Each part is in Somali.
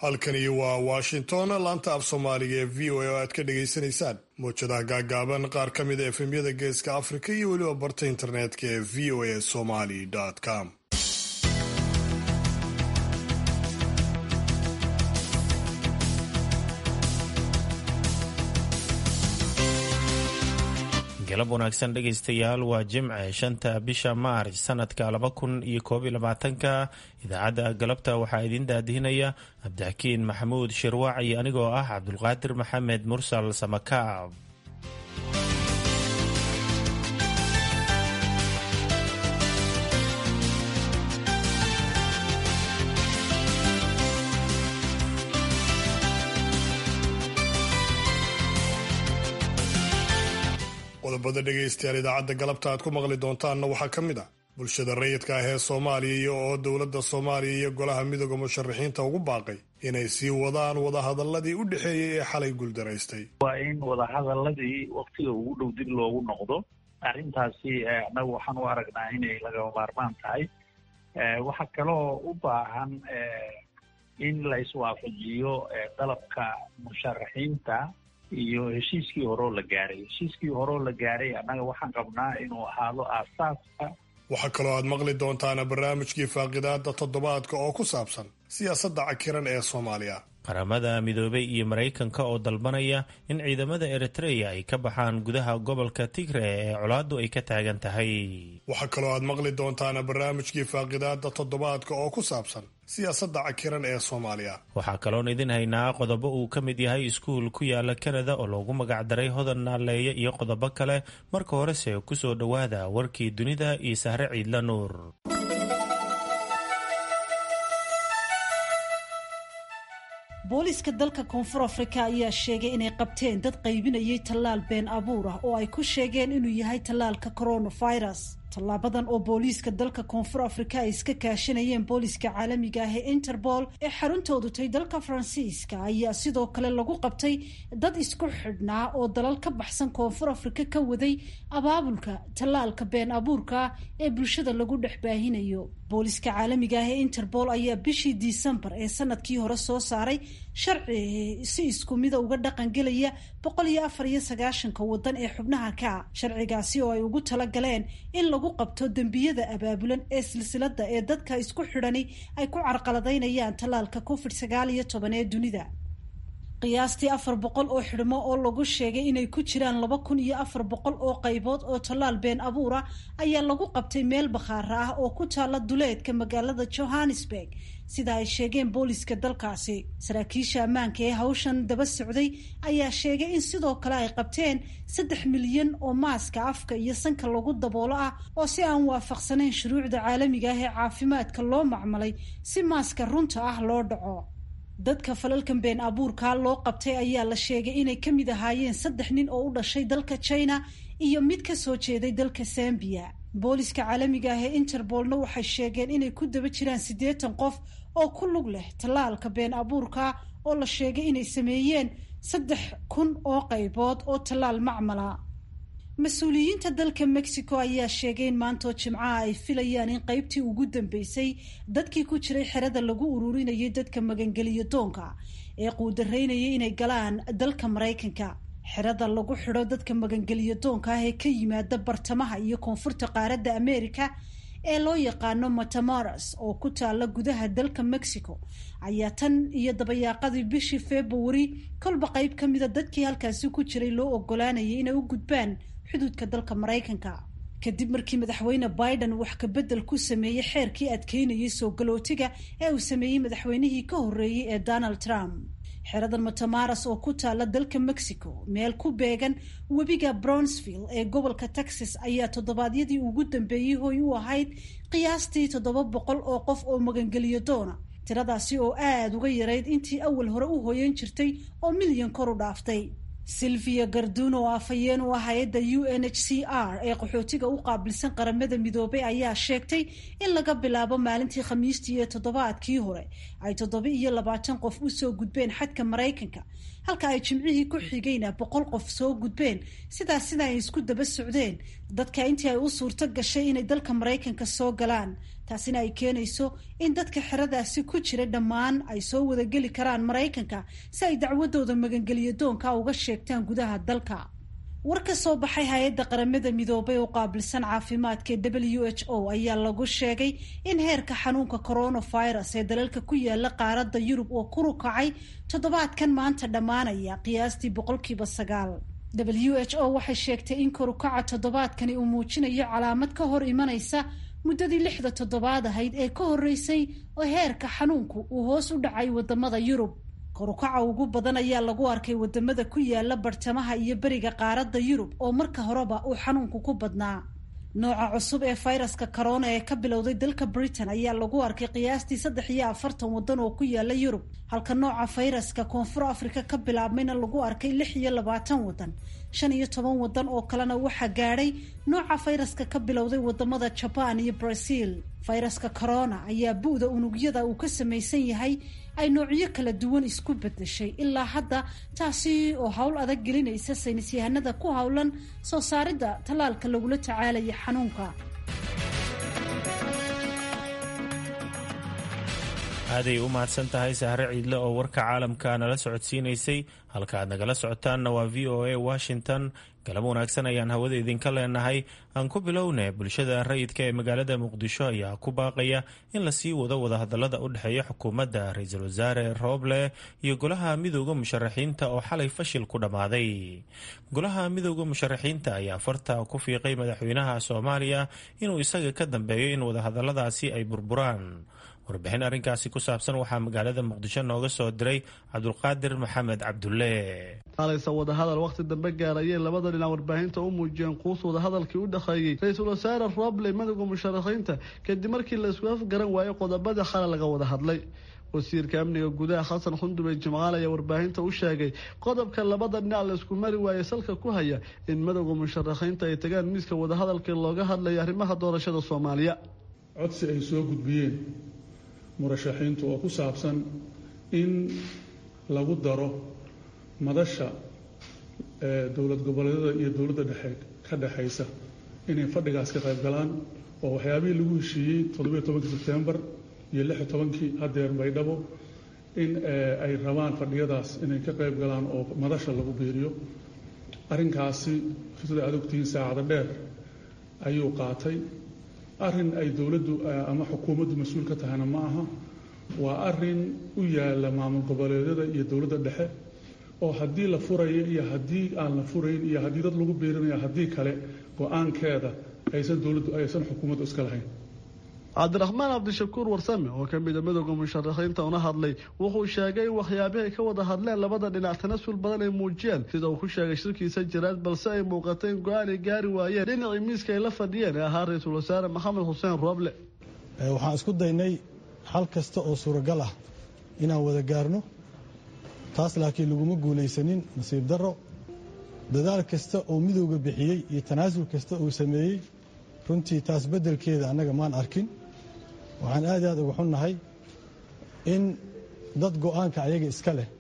halkani waa washington laanta af soomaaliga ee v o a oo aad ka dhagaysanaysaan mowjadaha gaagaaban qaar ka mida efemyada geeska afrika iyo weliba barta internetka ee v o a somali com galab wanaagsan dhegaystayaal waa jimce shanta bisha maarch sanadka laba kun iyo koob iyo labaatanka idaacadda galabta waxaa idiin daadihinaya cabdixakiin maxamuud shirwaac iyo anigoo ah cabdulqaadir maxamed mursal samakaab qodobada dhegaystayaal idaacadda galabta aad ku maqli doontaanna waxaa ka mid ah bulshada rayidka ah ee soomaaliya iyo oo dowladda soomaaliya iyo golaha midooda musharaxiinta ugu baaqay inay sii wadaan wadahadaladii u dhexeeyey ee xalay guuldaraystay waa in wadahadaladii waktiga ugu dhow dib loogu noqdo arrintaasi annagu waxaan u aragnaa inay lagama maarmaan tahay waxaa kaloo u baahan in la iswaafajiyo dalabka musharaxiinta iyo heshiiskii horeo la gaaray heshiiskii horeo la gaaray annaga waxaan qabnaa inuu ahaado aasaaska waxaa kaloo aad maqli doontaana barnaamijkii faaqidaada toddobaadka oo ku saabsan siyaasadda cakiran ee soomaaliya qaramada midoobay iyo maraykanka oo dalbanaya in ciidamada eritreya ay ka baxaan gudaha gobolka tigre ee colaaddu ay ka taagan tahay waxaa kaloo aad maqli doontaana barnaamijkii faaqidaada toddobaadka oo ku saabsan siyaasadda cakiran ee soomaaliya waxaa kaloon idin haynaa qodobo uu ka mid yahay iskuul ku yaala kanada oo loogu magacdaray hodan naaleeye iyo qodobo kale marka horese kusoo dhowaada warkii dunida iyo sahre ciidla nuur booliiska dalka koonfur afrika ayaa sheegay inay qabteen dad qaybinayay tallaal been abuur ah oo ay ku sheegeen inuu yahay tallaalka coronavirus tallaabadan oo booliiska dalka koonfur afrika ay iska kaashanayeen booliiska caalamiga ah ee interpol ee xaruntoodu tay dalka faransiiska ayaa sidoo kale lagu qabtay dad isku xidhnaa oo dalal ka baxsan koonfur afrika ka waday abaabulka tallaalka been abuurka ee bulshada lagu dhex baahinayo booliiska caalamiga ah ee interpol ayaa bishii disembar ee sanadkii hore soo saaray sharci si isku mida uga dhaqangelaya boqol iyo afar iyo sagaashanka wadan ee xubnaha ka sharcigaasi oo ay ugu talagaleen in lagu qabto dembiyada abaabulan ee silsilada ee dadka isku xidhani ay ku carqaladaynayaan tallaalka covid sagaal iyo toban ee dunida qiyaastii afar boqol oo xidhmo oo lagu sheegay inay ku jiraan laba kun iyo afar boqol oo qaybood oo tallaal been abuura ayaa lagu qabtay meel bakhaara ah oo ku taala duleedka magaalada johannesburg sida ay sheegeen booliiska dalkaasi saraakiisha ammaanka ee hawshan daba socday ayaa sheegay in sidoo kale ay qabteen saddex milyan oo maaska afka iyo sanka lagu daboolo ah oo si aan waafaqsanayn shuruucda caalamiga ah ee caafimaadka loo macmalay si maaska runta ah loo dhaco dadka falalkan been abuurkaa loo qabtay ayaa la sheegay inay ka mid ahaayeen saddex nin oo u dhashay dalka china iyo mid ka soo jeeday dalka zambiya booliiska caalamiga ah ee interbolna waxay sheegeen inay ku daba jiraan siddeetan qof oo ku lug leh tallaalka been abuurka oo la sheegay inay sameeyeen saddex kun oo qaybood oo tallaal macmala mas-uuliyiinta dalka mexico ayaa sheegay in maantoo jimcaha ay filayaan in qeybtii ugu dambeysay dadkii ku jiray xerada lagu ururinayay dadka magangeliyo doonka ee quudaraynayay inay galaan dalka maraykanka xerada lagu xidho dadka magangeliyo doonka ah ee ka yimaada bartamaha iyo koonfurta qaaradda america ee loo yaqaano matamaras oo ku taala gudaha dalka mexico ayaa tan iyo dabayaaqadii bishii februari kolba qeyb ka mida dadkii halkaasi ku jiray loo ogolaanayay inay u gudbaan xuduudka dalka maraykanka kadib markii madaxweyne biden wax kabedel ku sameeyey xeerkii adkeynayay soo galootiga ee uu sameeyey madaxweynihii ka horreeyey ee donald trump xeradan matamaras oo ku taala dalka mexico meel ku beegan webiga brownsville ee gobolka texas ayaa toddobaadyadii ugu dambeeyey hoy u ahayd qiyaastii toddoba boqol oo qof oo magangeliyo doona tiradaasi oo aada uga yarayd intii awal hore u hoyan jirtay oo milyan kor u dhaaftay silvia garduno oo afhayeen u ah hay-adda u n h c r ee qaxootiga u qaabilsan qaramada midoobay ayaa sheegtay in laga bilaabo maalintii khamiistii iyo toddobaadkii hore ay toddoba iyo labaatan qof usoo gudbeen xadka maraykanka halka ay jimcihii ku xigayna boqol qof soo gudbeen sidaas sida ay isku daba socdeen dadka intii ay u suurto gashay inay dalka maraykanka soo galaan taasina ay keenayso in dadka xeradaasi ku jira dhammaan ay soo wadageli karaan maraykanka si ay dacwadooda magangeliyo doonka uga sheegtaan gudaha dalka war ka soo baxay hay-adda qaramada midoobay oo qaabilsan caafimaadka w h o ayaa lagu sheegay in heerka xanuunka coronavirus ee dalalka ku yaala qaaradda yurub oo kuru kacay toddobaadkan maanta dhammaanaya qiyaastii boqolkiiba sagaal w h o waxay sheegtay in korukaca toddobaadkani uu muujinayo calaamad ka hor imanaysa muddadii lixda toddobaad ahayd ee ka horreysay oo heerka xanuunku uu hoos u dhacay wadamada yurub korukaca ugu badan ayaa lagu arkay wadamada ku yaala bartamaha iyo beriga qaaradda yurub oo marka horeba uu xanuunku ku badnaa nooca cusub ee fayraska corona ee ka bilowday dalka britain ayaa lagu arkay qiyaastii saddex iyo afartan waddan oo ku yaala yurub halka nooca fayraska koonfur africa ka bilaabmayna lagu arkay lix iyo labaatan waddan shan iyo toban waddan oo kalena waxaa gaadhay nooca fayraska ka bilowday wadamada jaban iyo brazil fayraska corona ayaa bu-da unugyada uu ka samaysan yahay ay noocyo kala duwan isku bedeshay ilaa hadda taasi oo howl adag gelinaysa saynis yahanada ku howlan soo saaridda tallaalka lagula tacaalaya xanuunka aaday u mahadsan tahay sahre ciidle oo warka caalamka nala socodsiinaysay halka aad nagala socotaanna waa v o a washington galab wanaagsan ayaan hawada idinka leenahay aan ku bilowna bulshada rayidka ee magaalada muqdisho ayaa ku baaqaya in lasii wado wadahadalada u dhexeeya xukuumadda ra-iisul wasaare rooble iyo golaha midooda musharaxiinta oo xalay fashil ku dhammaaday golaha midooda musharaxiinta ayaa farta ku fiiqay madaxweynaha soomaaliya inuu isaga ka dambeeyo in wadahadaladaasi ay burburaan warbixin arrinkaasi ku saabsan waxaa magaalada muqdisho nooga soo diray cabdulqaadir maxamed cabdulle halaysa wadahadal wakhti dambe gaarayay labada dhinac warbaahinta u muujiyeen quus wadahadalkii u dhexeeyey ra-iisul wasaare roble madowga musharaxiinta kadib markii la isku afgaran waayey qodobada xala laga wada hadlay wasiirka amniga gudaha xasan xundube jimcaal ayaa warbaahinta u sheegay qodobka labada dhinac la isku mari waayey salka ku haya in madowga musharaxiinta ay tagaan miiska wadahadalkii looga hadlaya arrimaha doorashada soomaaliya codsi ay soo gudbiyeen murashaxiintu oo ku saabsan in lagu daro madasha dowlad goboleedyada iyo dowladda dhexe ka dhexaysa inay fadhigaas ka qayb galaan oo waxyaabihii lagu heshiiyey toddobiyo tobankii sebtembar iyo lix iyo tobankii haddeer baydhabo in ay rabaan fadhiyadaas inay ka qayb galaan oo madasha lagu biiriyo arrinkaasi sida aad ogtihiin saacado dheer ayuu qaatay arrin ay dowladdu ama xukuumaddu mas-uul ka tahayna ma aha waa arrin u yaala maamul goboleedyada iyo dowladda dhexe oo haddii la furayo iyo haddii aan la furayn iyo haddii dad lagu biirinayo haddii kale go-aankeeda aysan dowladdu aysan xukuumaddu iska lahayn cabdiraxmaan cabdishakuur warsame oo ka mida midowda musharaxiinta una hadlay wuxuu sheegay in waxyaabihii ay ka wada hadleen labada dhinac tanasul badan ay muujiyeen sida uu ku sheegay shirkiisa jiraad balse ay muuqatay in go-aan ay gaari waayeen dhinacii miiska ay la fadhiyeen ee ahaa ra-iisul wasaare maxamed xuseen rooble waxaan isku daynay xal kasta oo suuragal ah inaan wada gaarno taas laakiin laguma guulaysanin nasiib darro dadaal kasta oo midowga bixiyey iyo tanaasul kasta uu sameeyey runtii taas beddelkeeda annaga maan arkin waxaan aad aad uga xunnahay in dad go'aanka ayaga iska leh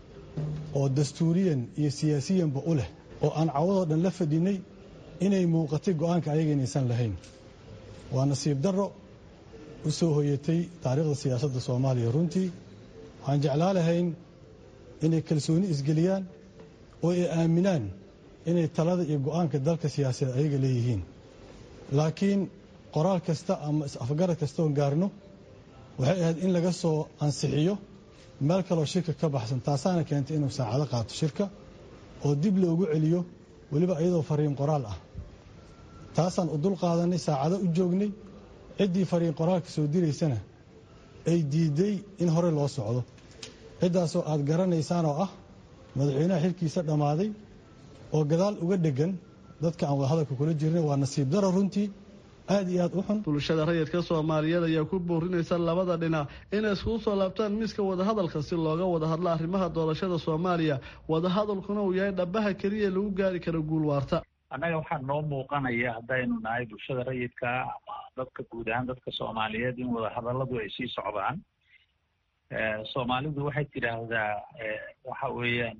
oo dastuuriyan iyo siyaasiyanba u leh oo aan cawadoo dhan la fadhinay inay muuqatay go'aanka ayaga inaysan lahayn waa nasiib darro u soo hoyatay taariikhda siyaasadda soomaaliya runtii waxaan jeclaa lahayn inay kalsooni isgeliyaan oo ay aaminaan inay talada iyo go'aanka dalka siyaasadeed ayaga leeyihiin laakiin qoraal kasta ama is-afgarad kastoon gaarno waxay ahayd in laga soo ansixiyo meel kaloo shirka ka baxsan taasaana keentay inuu saacado qaato shirka oo dib loogu celiyo weliba iyadoo fariin qoraal ah taasaan u dul qaadanay saacado u joognay ciddii fariin qoraalka soo diraysana ay diiday in hore loo socdo ciddaasoo aad garanaysaan oo ah madaxweynaha xilkiisa dhammaaday oo gadaal uga dheggan dadka aan wadahadalka kula jirnay waa nasiib daro runtii aada iyo aada u xun bulshada rayidka soomaaliyeed ayaa ku boorinaysa labada dhinac inay iskugu soo laabtaan miiska wadahadalka si looga wada hadlo arrimaha doorashada soomaaliya wadahadalkuna uu yahay dhabaha keliya lagu gaari karo guul waarta annaga waxaa noo muuqanaya haddaynu nahay bulshada rayidka ama dadka guud ahaan dadka soomaaliyeed in wadahadalladu ay sii socdaan soomaalidu waxay tidhaahdaa waxa weeyaan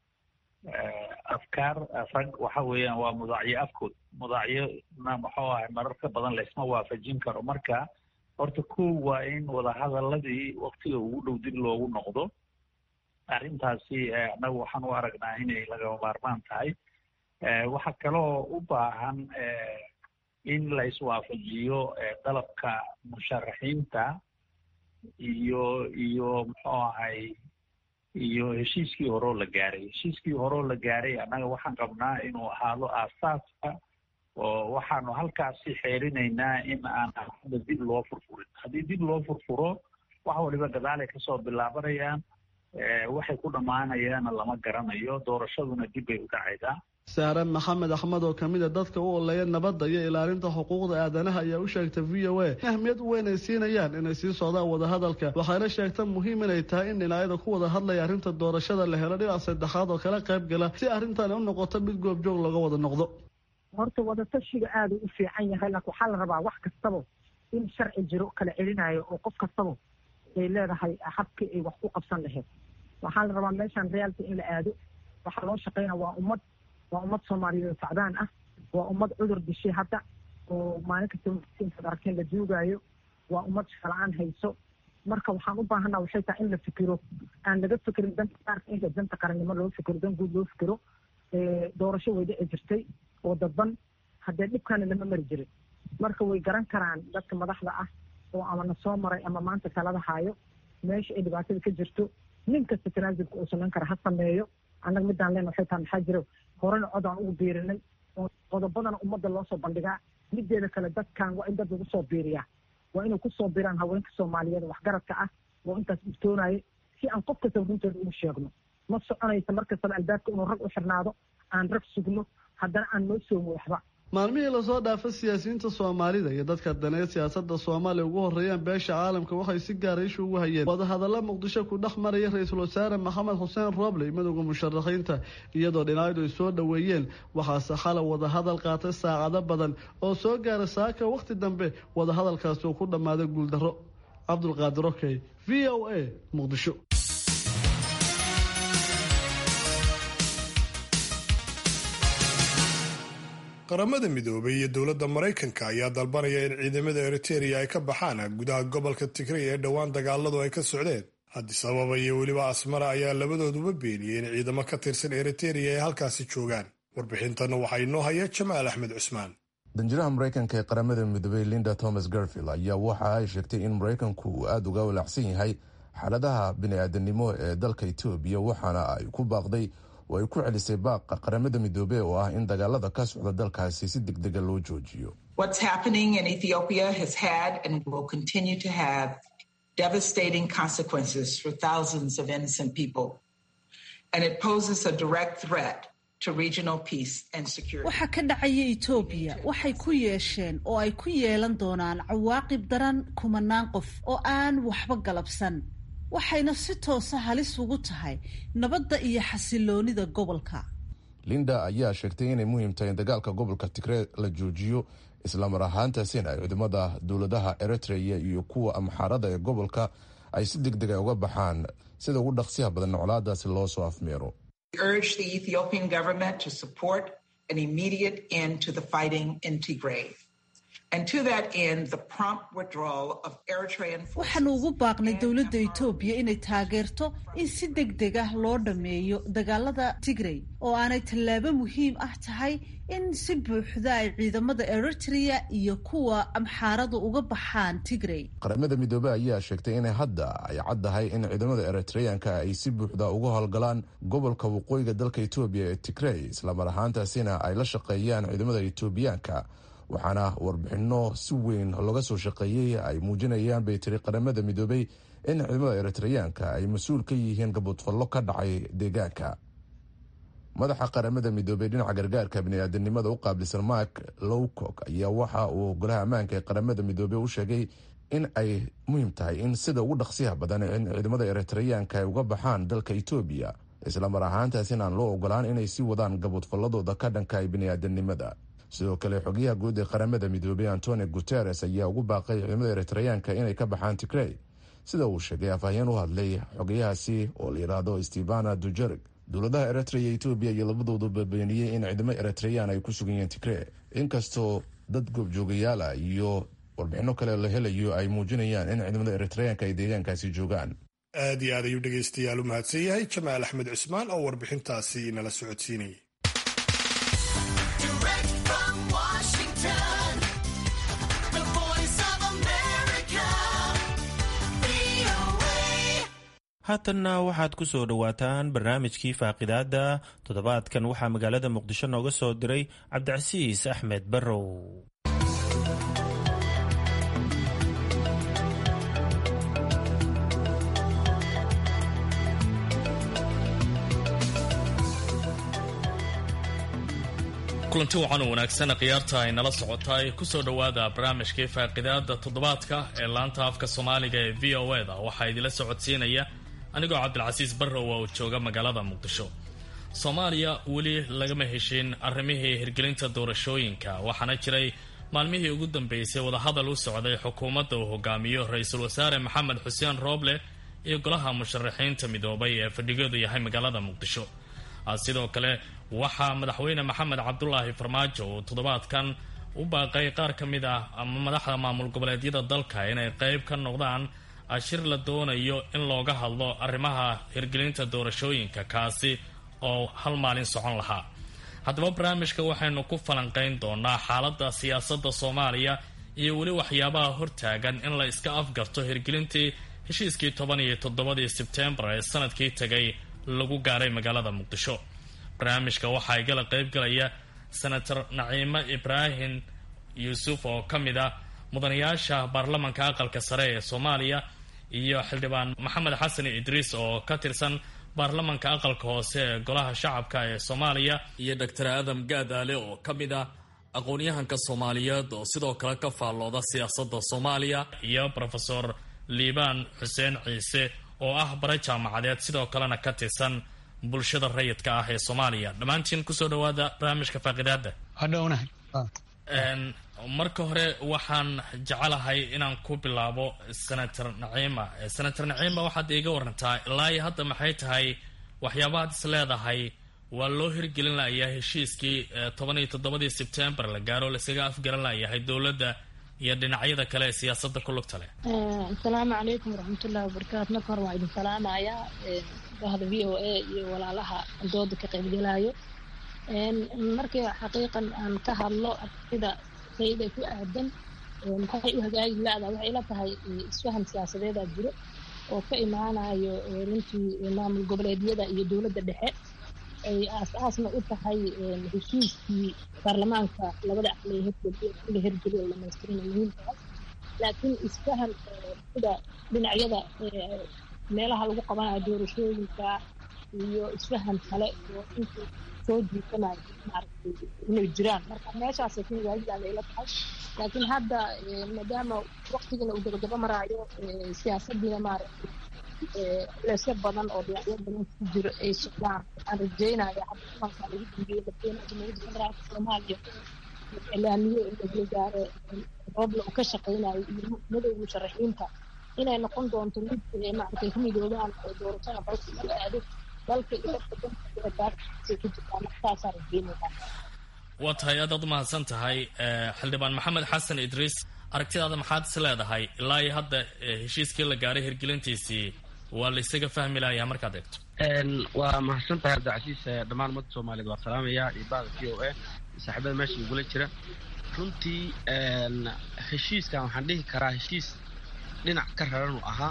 afkaar rag waxa weeyaan waa mudaacyo afkood mudaacyona muxuu ahay mararka badan laysma waafajin karo marka horta kow waa in wadahadaladii waktiga ugu dhow dib loogu noqdo arrintaasi annagu waxaan u aragnaa inay lagama maarmaan tahay waxaa kaloo u baahan in la iswaafajiyo dalabka musharaxiinta iyo iyo muxuu ahay iyo heshiiskii horeo la gaaray heshiiskii horeo la gaaray annaga waxaan qabnaa inuu ahaado aasaaska oo waxaanu halkaasi xeerinaynaa in aan hadda dib loo furfurin haddii dib loo furfuro wax waliba gadaalay kasoo bilaabanayaan waxay ku dhammaanayaana lama garanayo doorashaduna dib bay u dhacaydaa saare maxamed axmed oo kamid a dadka u oleeya nabadda iyo ilaalinta xuquuqda aadanaha ayaa u sheegtay v o a ahmiyad weyn ay siinayaan inay sii socdaan wadahadalka waxayna sheegta muhiim inay tahay in dhinacyada ku wada hadlaya arrinta doorashada la helo dhinac saddexaad oo kala qayb gala si arrintan u noqoto mid goobjoog looga wada noqdo horta wadatashiga aada u fiican yahay laakiin waxaa la rabaa wax kastaba in sharci jiro kala celinayo oo qof kastaba ay leedahay habkii ay wax ku qabsan lahayd waxaa la rabaa meeshaan realka in la aado waxaa loo shaqeynaa waa ummad waa ummad soomaaliyeed oo sacdaan ah waa ummad cudur dishay hadda oo maalin kasta intaad arkeen la duugaayo waa ummad shaqala-aan hayso marka waxaan u baahanaa waxay tahay in la fikiro aan laga fikirin danta qaarka inta danta qarannimo loo fikiro dan guud loo fikiro doorasho way dhici jirtay oo dadban haddee dhibkaana lama mari jirin marka way garan karaan dadka madaxda ah oo ama na soo maray ama maanta talada haayo meesha ay dhibaatada ka jirto nin kasta tanaasulka uu samayn kara ha sameeyo annaga midaan leen waxay tahay maxaa jiro horena cod aan ugu biirinay oo qodobadana ummadda loo soo bandhigaa mideeda kale dadkan waa in dad lagu soo biiriyaa waa inay kusoo biiraan haweenka soomaaliyeed waxgaradka ah oo intaas iftoonayo si aan qof kastaba runtooda ugu sheegno ma soconaysa mar kastaba albaabka inuu rag u xirnaado aan rag sugno haddana aan noo soomo waxba maalmihii lasoo dhaafay siyaasiyiinta soomaalida iyo dadka daneed siyaasada soomaaliya ugu horeeyaan beesha caalamka waxay si gaara isha ugu hayeen wadahadalla muqdisho ku dhex maraya ra-iisul wasaare maxamed xuseen robley midowda musharaxiinta iyadoo dhinacyadu ay soo dhoweeyeen waxaase xalay wadahadal qaatay saacado badan oo soo gaaray saaka wakhti dambe wadahadalkaasi uu ku dhammaaday guuldarro cabdulqaadir okey v o a muqdisho qaramada midoobay iyo dowladda maraykanka ayaa dalbanaya in ciidamada eritereya ay ka baxaan gudaha gobolka tigray ee dhowaan dagaaladu ay ka socdeen addis ababa iyo weliba asmara ayaa labadooduba beeniyey in ciidamo ka tirsan eritereya ay halkaasi joogaan warbixintan waxaa inoo haya jamaal axmed cusmaan danjiraha maraykanka ee qaramada midoobey linda thomas garfield ayaa waxa ay sheegtay in maraykanku uu aada uga walaacsan yahay xaaladaha bini-aadanimo ee dalka etoobiya waxaana ay ku baaqday oo ay ku celisay baaqa qaramada midoobey oo ah in dagaalada ka socda dalkaasi si deg dega loo joojiyo devastating consequences for thousands of innocent people and it poses a direct threat to regional peace and security waxa ka dhacaya etoobiya waxay ku yeesheen oo ay ku yeelan doonaan cawaaqib daran kumanaan qof oo aan waxba galabsan waxayna si toosa halis ugu tahay nabadda iyo xasiloonida gobolka linda ayaa sheegtay inay muhiim tahay in dagaalka gobolka tigree la joojiyo islamar ahaantaasina ay ciidamada dowladaha eritrea iyo kuwa amxaarada ee gobolka ay si deg dega uga baxaan sida ugu dhaqsiyaha badan noclaadaasi loo soo afmeero waxaanu ugu baaqnay dowladda etoobiya inay taageerto in si deg deg ah loo dhammeeyo dagaalada tigrey oo aanay tallaabo muhiim ah tahay in si buuxda ay ciidamada eritrea iyo kuwa amxaaradu uga baxaan tigrey qaramada midoobey ayaa sheegtay inay hadda ay caddahay in ciidamada eritreyanka ay si buuxda uga howlgalaan gobolka waqooyiga dalka etoobiya ee tigrey islamar ahaantaasina ay la shaqeeyaan ciidamada etoobiyaanka waxaana warbixino si weyn looga soo shaqeeyey ay muujinayaan bay tiri qaramada midoobey in ciidamada eritreyaanka ay mas-uul ka yihiin gaboodfallo ka dhacay deegaanka madaxa qaramada midoobey dhinaca gargaarka biniaadanimada u qaabilsan mark lowcock ayaa waxa uu golaha ammaanka ee qaramada midoobey u sheegay in ay muhiim tahay in sida ugu dhaqsiyaha badan in ciidamada eritreyaanka ay uga baxaan dalka etoobiya islamar ahaantaas in aan loo ogolaan inay sii wadaan gaboodfalladooda ka dhanka biniaadanimada sidoo kale xogayaha guud ee qaramada midoobey antonio guteres ayaa ugu baaqay ciidamada eritreyaanka inay ka baxaan tigrey sida uu sheegay afhayeen u hadlay xogayahaasi oo la yidhaahdo stevana dujerig dowladaha eritrea iyo etoobiya iyo labadoodu babeeniyey in ciidamo eritreyaan ay ku sugan yihiin tigrey inkastoo dad goobjoogayaal ah iyo warbixino kale la helayo ay muujinayaan in ciidamada eritreyaanka ay deegaankaasi joogaan aad iyo aad ayuu dhegaystayaal u mahadsan yahay jamaal axmed cismaan oo warbixintaasi nala socodsiinayay haatanna waxaad ku soo dhowaataan barnaamijkii faaqidaada toddobaadkan waxaa magaalada muqdisho nooga soo diray cabdicasiis axmed barrow kulanti wacan u wanaagsan khiyaarta ay nala socotaay kusoo dhowaada barnaamijkii faaqidaada toddobaadka ee laanta afka soomaaliga ee v o eda waxaa idinla socodsiinaya anigoo cabdilcasiis barrow oo jooga magaalada muqdisho soomaaliya weli lagama heshin arrimihii hirgelinta doorashooyinka waxaana jiray maalmihii ugu dambeysay wadahadal u socday xukuumadda uu hogaamiyo ra-iisul wasaare maxamed xuseen rooble iyo golaha musharaxiinta midoobay ee fadhigoodu yahay magaalada muqdisho sidoo kale waxaa madaxweyne maxamed cabdulaahi farmaajo uu toddobaadkan u baaqay qaar ka mid ah ama madaxda maamul goboleedyada dalka inay qeyb ka noqdaan ashir la doonayo in looga hadlo arrimaha hirgelinta doorashooyinka kaasi oo hal maalin socon lahaa haddaba barnaamijka waxaynu ku falanqayn doonaa xaaladda siyaasadda soomaaliya iyo weli waxyaabaha hortaagan in la iska afgarto hirgelintii heshiiskii toban iyo toddobadii sebtembar ee sanadkii tegay lagu gaaray magaalada muqdisho barnaamijka waxaa igala qeyb galaya senator naciimo ibraahim yuusuf oo ka mid ah mudanayaasha baarlamanka aqalka sare ee soomaaliya iyo xildhibaan maxamed xasan idriis oo ka tirsan baarlamanka aqalka hoose ee golaha shacabka ee soomaaliya iyo doctor aadam gaadaale oo ka mid ah aqoon-yahanka soomaaliyeed oo sidoo kale ka faallooda siyaasadda soomaaliya iyo rofesor liibaan xuseen ciise oo ah bare jaamacadeed sidoo kalena ka tirsan bulshada rayidka ah ee soomaaliya dhammaantiin kusoo dhawaada barnaamijka faaqidaada hadhownahay marka hore waxaan jecelahay inaan ku bilaabo senator naciima senator naciima waxaad iiga warantaa ilaa iyo hadda maxay tahay waxyaabahaad is leedahay waa loo hirgelin layahay heshiiskii toban iyo toddobadii sebtembar la gaaro laisaga afgaran layahay dowladda iyo dhinacyada kale ee siyaasada ku lugta leh asalaamu calaykum waraxmatullahi wabarakaatu marka hore waan idin salaamayaa bahda v o a iyo walaalaha dooda ka qaybgalaayo markii xaqiiqan aan ka hadlo sida sayda ku aadan maxay u hagaagi la-da waxay ila tahay isfahan siyaasadeeda jiro oo ka imaanayo runtii maamul goboleedyada iyo dowladda dhexe ay aas-aasna u tahay heshiiskii baarlamaanka labada aqli la hirgeliyo dhamaystirin muhiimkaas laakiin isfahan sida dhinacyada meelaha lagu qabanayo doorashooyinka iyo isfahan kale oo intii soo jiitanayo maaragtay inay jiraan marka meeshaasay ka hagaajidaan ila tahay laakiin hadda maadaama waktigiina uu gabagaba maraayo siyaasadiina maaragtay leesyo badan oo dhinacyo badan ku jiro ay socdaan waxaan rajeynaya hadda kulanka lagu dambeeyey madaxweynaha jamhuuriyadda federaalka soomaaliya ilaamiye in la gaaro roobla uu ka shaqeynayo iyo madowga musharaxiinta inay noqon doonto mid maaragtay ku midoobaan oo doorashada xooga lagu aado dalka iyo dadka danka ku jirtaa markaasaa rajeynaysaa waa tahay aadaad u mahadsan tahay xildhibaan maxamed xasan idriis aragtidaada maxaad is leedahay ilaa iyo hadda heshiiskii la gaaray hirgelintiisii waa la isaga fahmi layaa markaad eegto waa mahadsan tahay cabdicasiis dhammaan ummadda soomaaliyeed waa salaamaya iyo bahda v o a saaxiibada meesha igula jira runtii heshiiskan waxaan dhihi karaa heshiis dhinac ka raran uu ahaa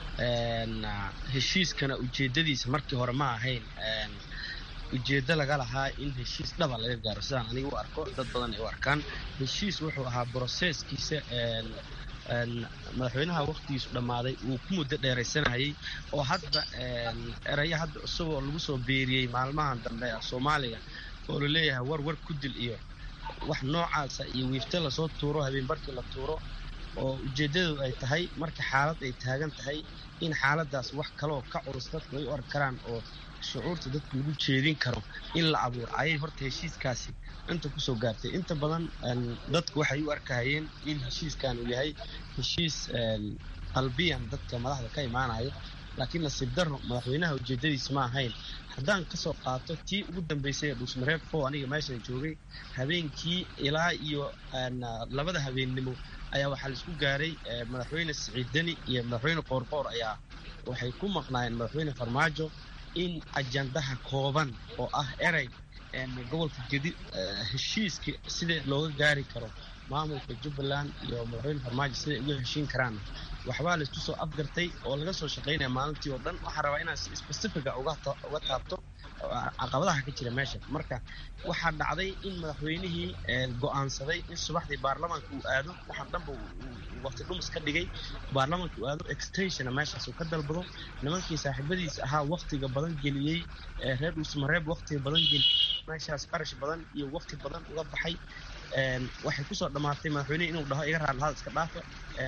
heshiiskana ujeedadiisa markii hore ma ahayn ujeeddo laga lahaa in heshiis dhaba laga gaaro sidaan aniga u arko dad badan ay u arkaan heshiis wuxuu ahaa broseskiisa madaxweynaha wakhtigiisu dhammaaday uu ku muddo dheeraysanayay oo hadda erayo hadda isagoo lagu soo beeriyey maalmahan dambe soomaaliya oo la leeyahay war war ku dil iyo wax noocaasa iyo wiifte lasoo tuuro habeenbarkii la tuuro oo ujeeddadu ay tahay marka xaalad ay taagan tahay in xaaladaas wax kaloo ka culus dadku ay u arki karaan oo shucuurta dadku lagu jeedin karo in la abuuro ayay horta heshiiskaasi inta kusoo gaartay inta badan dadku waxay u arkahayeen in heshiiskan uu yahay heshiis qalbiyan dadka madaxda ka imaanayo laakiin nasiib darro madaxweynaha ujeeddadiis ma ahayn haddaan kasoo qaato tii ugu dambeysay ee dhuusmareeb fo aniga meeshan joogay habeenkii ilaa iyo labada habeennimo ayaa waxaa laisku gaaray madaxweyne siciid deni iyo madaxweyne qoorqoor ayaa waxay ku maqnaayeen madaxweyne farmaajo in ajandaha kooban oo ah erey gobolka gedi heshiiska sida looga gaari karo maamulka jubbaland iyo madaxweyne farmaajo siday uga heshiin karaan waxbaa laisku soo afgartay oo laga soo shaqaynaya maalintii oo dhan waxaan rabaa inaan si specifica uga taabto caqabadaha ka jira meesha marka waxaa dhacday in madaxweynihii go'aansaday in subaxdii baarlamaanka uu aado waxaan dhanba waqti dhumis ka dhigay baarlamaanka uu aado extensiona meeshaas uu ka dalbado nimankii saaxiibadiis ahaa waqtiga badan geliyey reer dhuusmareeb waqtiga badan geliyey meeshaas qarash badan iyo waqti badan uga baxay waxay kusoo dhammaatay madaxweynehi inuu dhaho iga raadlahada iska dhaafa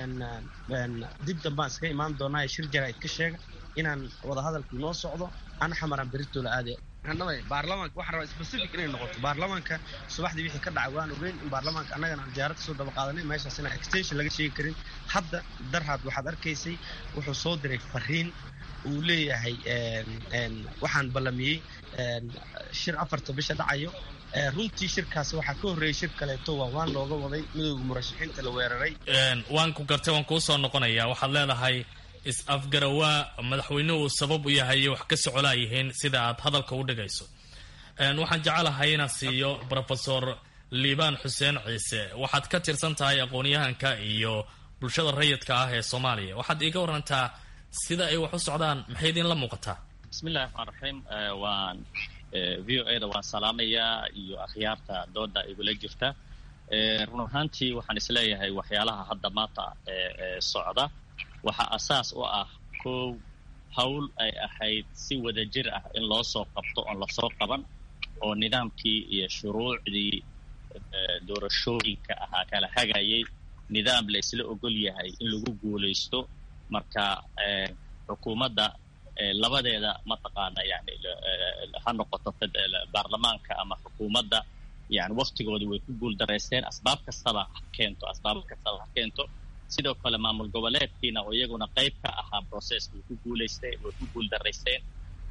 dib dambaan iskaga imaan doonaa shir jaraa'id ka sheega inaan wadahadalku noo socdo ana xamaraan berritoola aadaya baarlamaanka waxaan rabaa specific inay noqoto baarlamaanka subaxdii wixii ka dhacay waan ogeyn in baarlamaanka annagana aan diyaarad kasoo daba qaadanay meeshaas inaan extension laga sheegi karin hadda darhaad waxaad arkaysay wuxuu soo diray fariin uu leeyahay waxaan ballamiyey shir afarta bisha dhacayo runtii shirkaasi waxaa ka horreeyey shir kaleeto waa waan looga waday midowga murashaxiinta la weeraray waan ku gartay waan kuu soo noqonayaa waxaad leedahay is-afgarawaa madaxweynuhu sabab u yahay wax ka socolaa yihiin sida aad hadalka u dhigayso waxaan jecelahay inaan siiyo rofesor liibaan xuseen ciise waxaad ka tirsan tahay aqoon-yahanka iyo bulshada rayidka ah ee soomaaliya waxaad iiga warantaa sida ay wax u socdaan maxay idinla muuqataa bismillahi raxmaan raxiim waan v o a da waan salaamayaa iyo akhyaarta dooda igula jirta run ahaantii waxaan isleeyahay waxyaalaha hadda maanta socda waxaa asaas u ah kow hawl ay ahayd si wadajir ah in loo soo qabto oon lasoo qaban oo nidaamkii iyo shuruucdii doorashooyinka ahaa kala hagayay nidaam la isla ogol yahay in lagu guulaysto marka xukuumadda labadeeda mataqaana yani ha noqoto baarlamaanka ama xukuumadda yani waktigooda way ku guul daraysteen asbaab kastaba ha keento asbaab kastaba ha keento sidoo kale maamul goboleedkiina oo iyaguna qayb ka ahaa processka way ku guulaysteen way ku guul daraysteen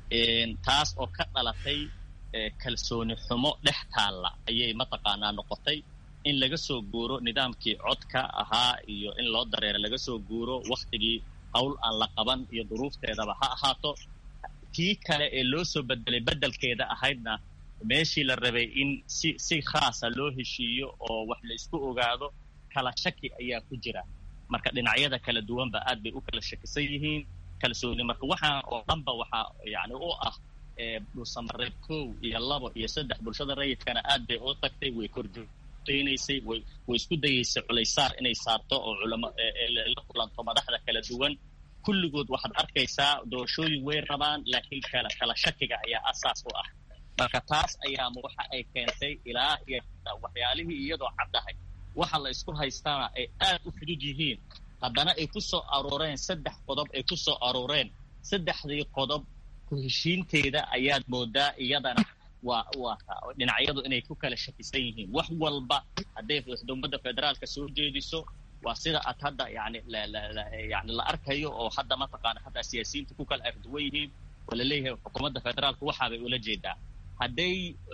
taas oo ka dhalatay kalsooni xumo dhex taalla ayay mataqaanaa noqotay in laga soo guuro nidaamkii codka ahaa iyo in loo dareero laga soo guuro waktigii hawl aan la qaban iyo duruufteedaba ha ahaato tii kale ee loo soo bedelay beddelkeeda ahaydna meeshii la rabay in si si khaasa loo heshiiyo oo wax la isku ogaado kala shaki ayaa ku jira marka dhinacyada kala duwanba aad bay u kala shakisan yihiin kalsooni marka waxaan oo dhanba waxaa yani u ah dhulsamareeb kow iyo labo iyo saddex bulshada rayidkana aad bay u tagtay way korjoogteynaysay way way isku dayeysay culaysaar inay saarto oo culamo la kulanto madaxda kala duwan kulligood waxaad arkaysaa doorashooyin way rabaan laakiin kala kala shakiga ayaa asaas u ah marka taas ayaama waxa ay keentay ilaa iyo waxyaalihii iyadoo caddahay waxa la isku haystaana ay aad u fudud yihiin haddana ay ku soo arooreen saddex qodob ay ku soo arooreen saddexdii qodob ku heshiinteeda ayaad moodaa iyadana waa waa dhinacyadu inay ku kala shakisan yihiin wax walba hadday xukuumadda federaalka soo jeediso waa sida aad hadda yani yani la arkayo oo hadda mataqaana hadda siyaasiyiinta ku kala arduwan yihiin oo la leeyahay xukuumadda federaalka waxaabay ula jeedaa hadday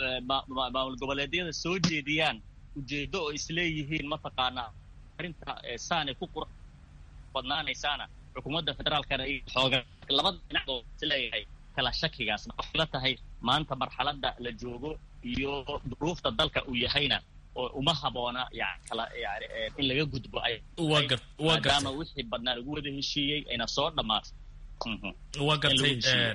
maamul goboleedyada soo jeediyaan ujeedo oo isleeyihiin mataqaanaa arrinta saanay ku qur badnaanaysaana xukuumadda federaalkana xooga labada dhinac oo isleeyahay kala shakigaas waxay la tahay maanta marxaladda la joogo iyo duruufta dalka uu yahayna oo uma haboona yani kala yani in laga gudbo ay maadaama wixii badnaa lagu wada heshiiyey ayna soo dhammaato waa gartay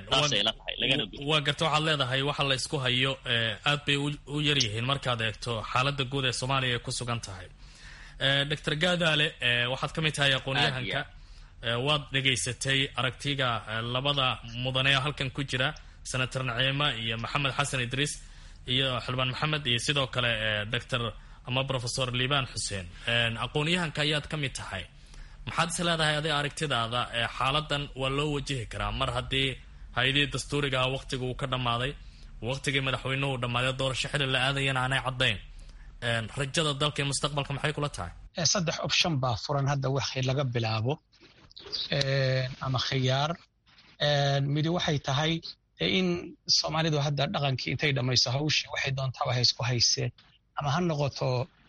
waa gartay waxaad leedahay waxa la isku hayo aad bay u yar yihiin markaad eegto xaaladda guud ee soomaaliya ay ku sugan tahay doctor gaadaale waxaad ka mid tahay aqoon-yahanka waad dhegaysatay aragtiga labada mudane halkan ku jira senator naciima iyo maxamed xasan idriis iyo xildhibaan maxamed iyo sidoo kale doctor ama professor liibaan xuseen aqoon-yahanka ayaad ka mid tahay maxaad is leedahay adig aragtidaada xaaladan waa loo wajihi karaa mar haddii hay-adihii dastuurigaha waqtiga uu ka dhammaaday waqtigii madaxweynuhu dhammaaday doorasho xili la aadayana aanay caddayn rajada dalka iyo mustaqbalka maxay kula tahay saddex option baa furan hadda wixii laga bilaabo ama khiyaar midi waxay tahay in soomaalidu hadda dhaqankii intay dhammayso hawshii waxay doontaaba haysku haysee ama ha noqoto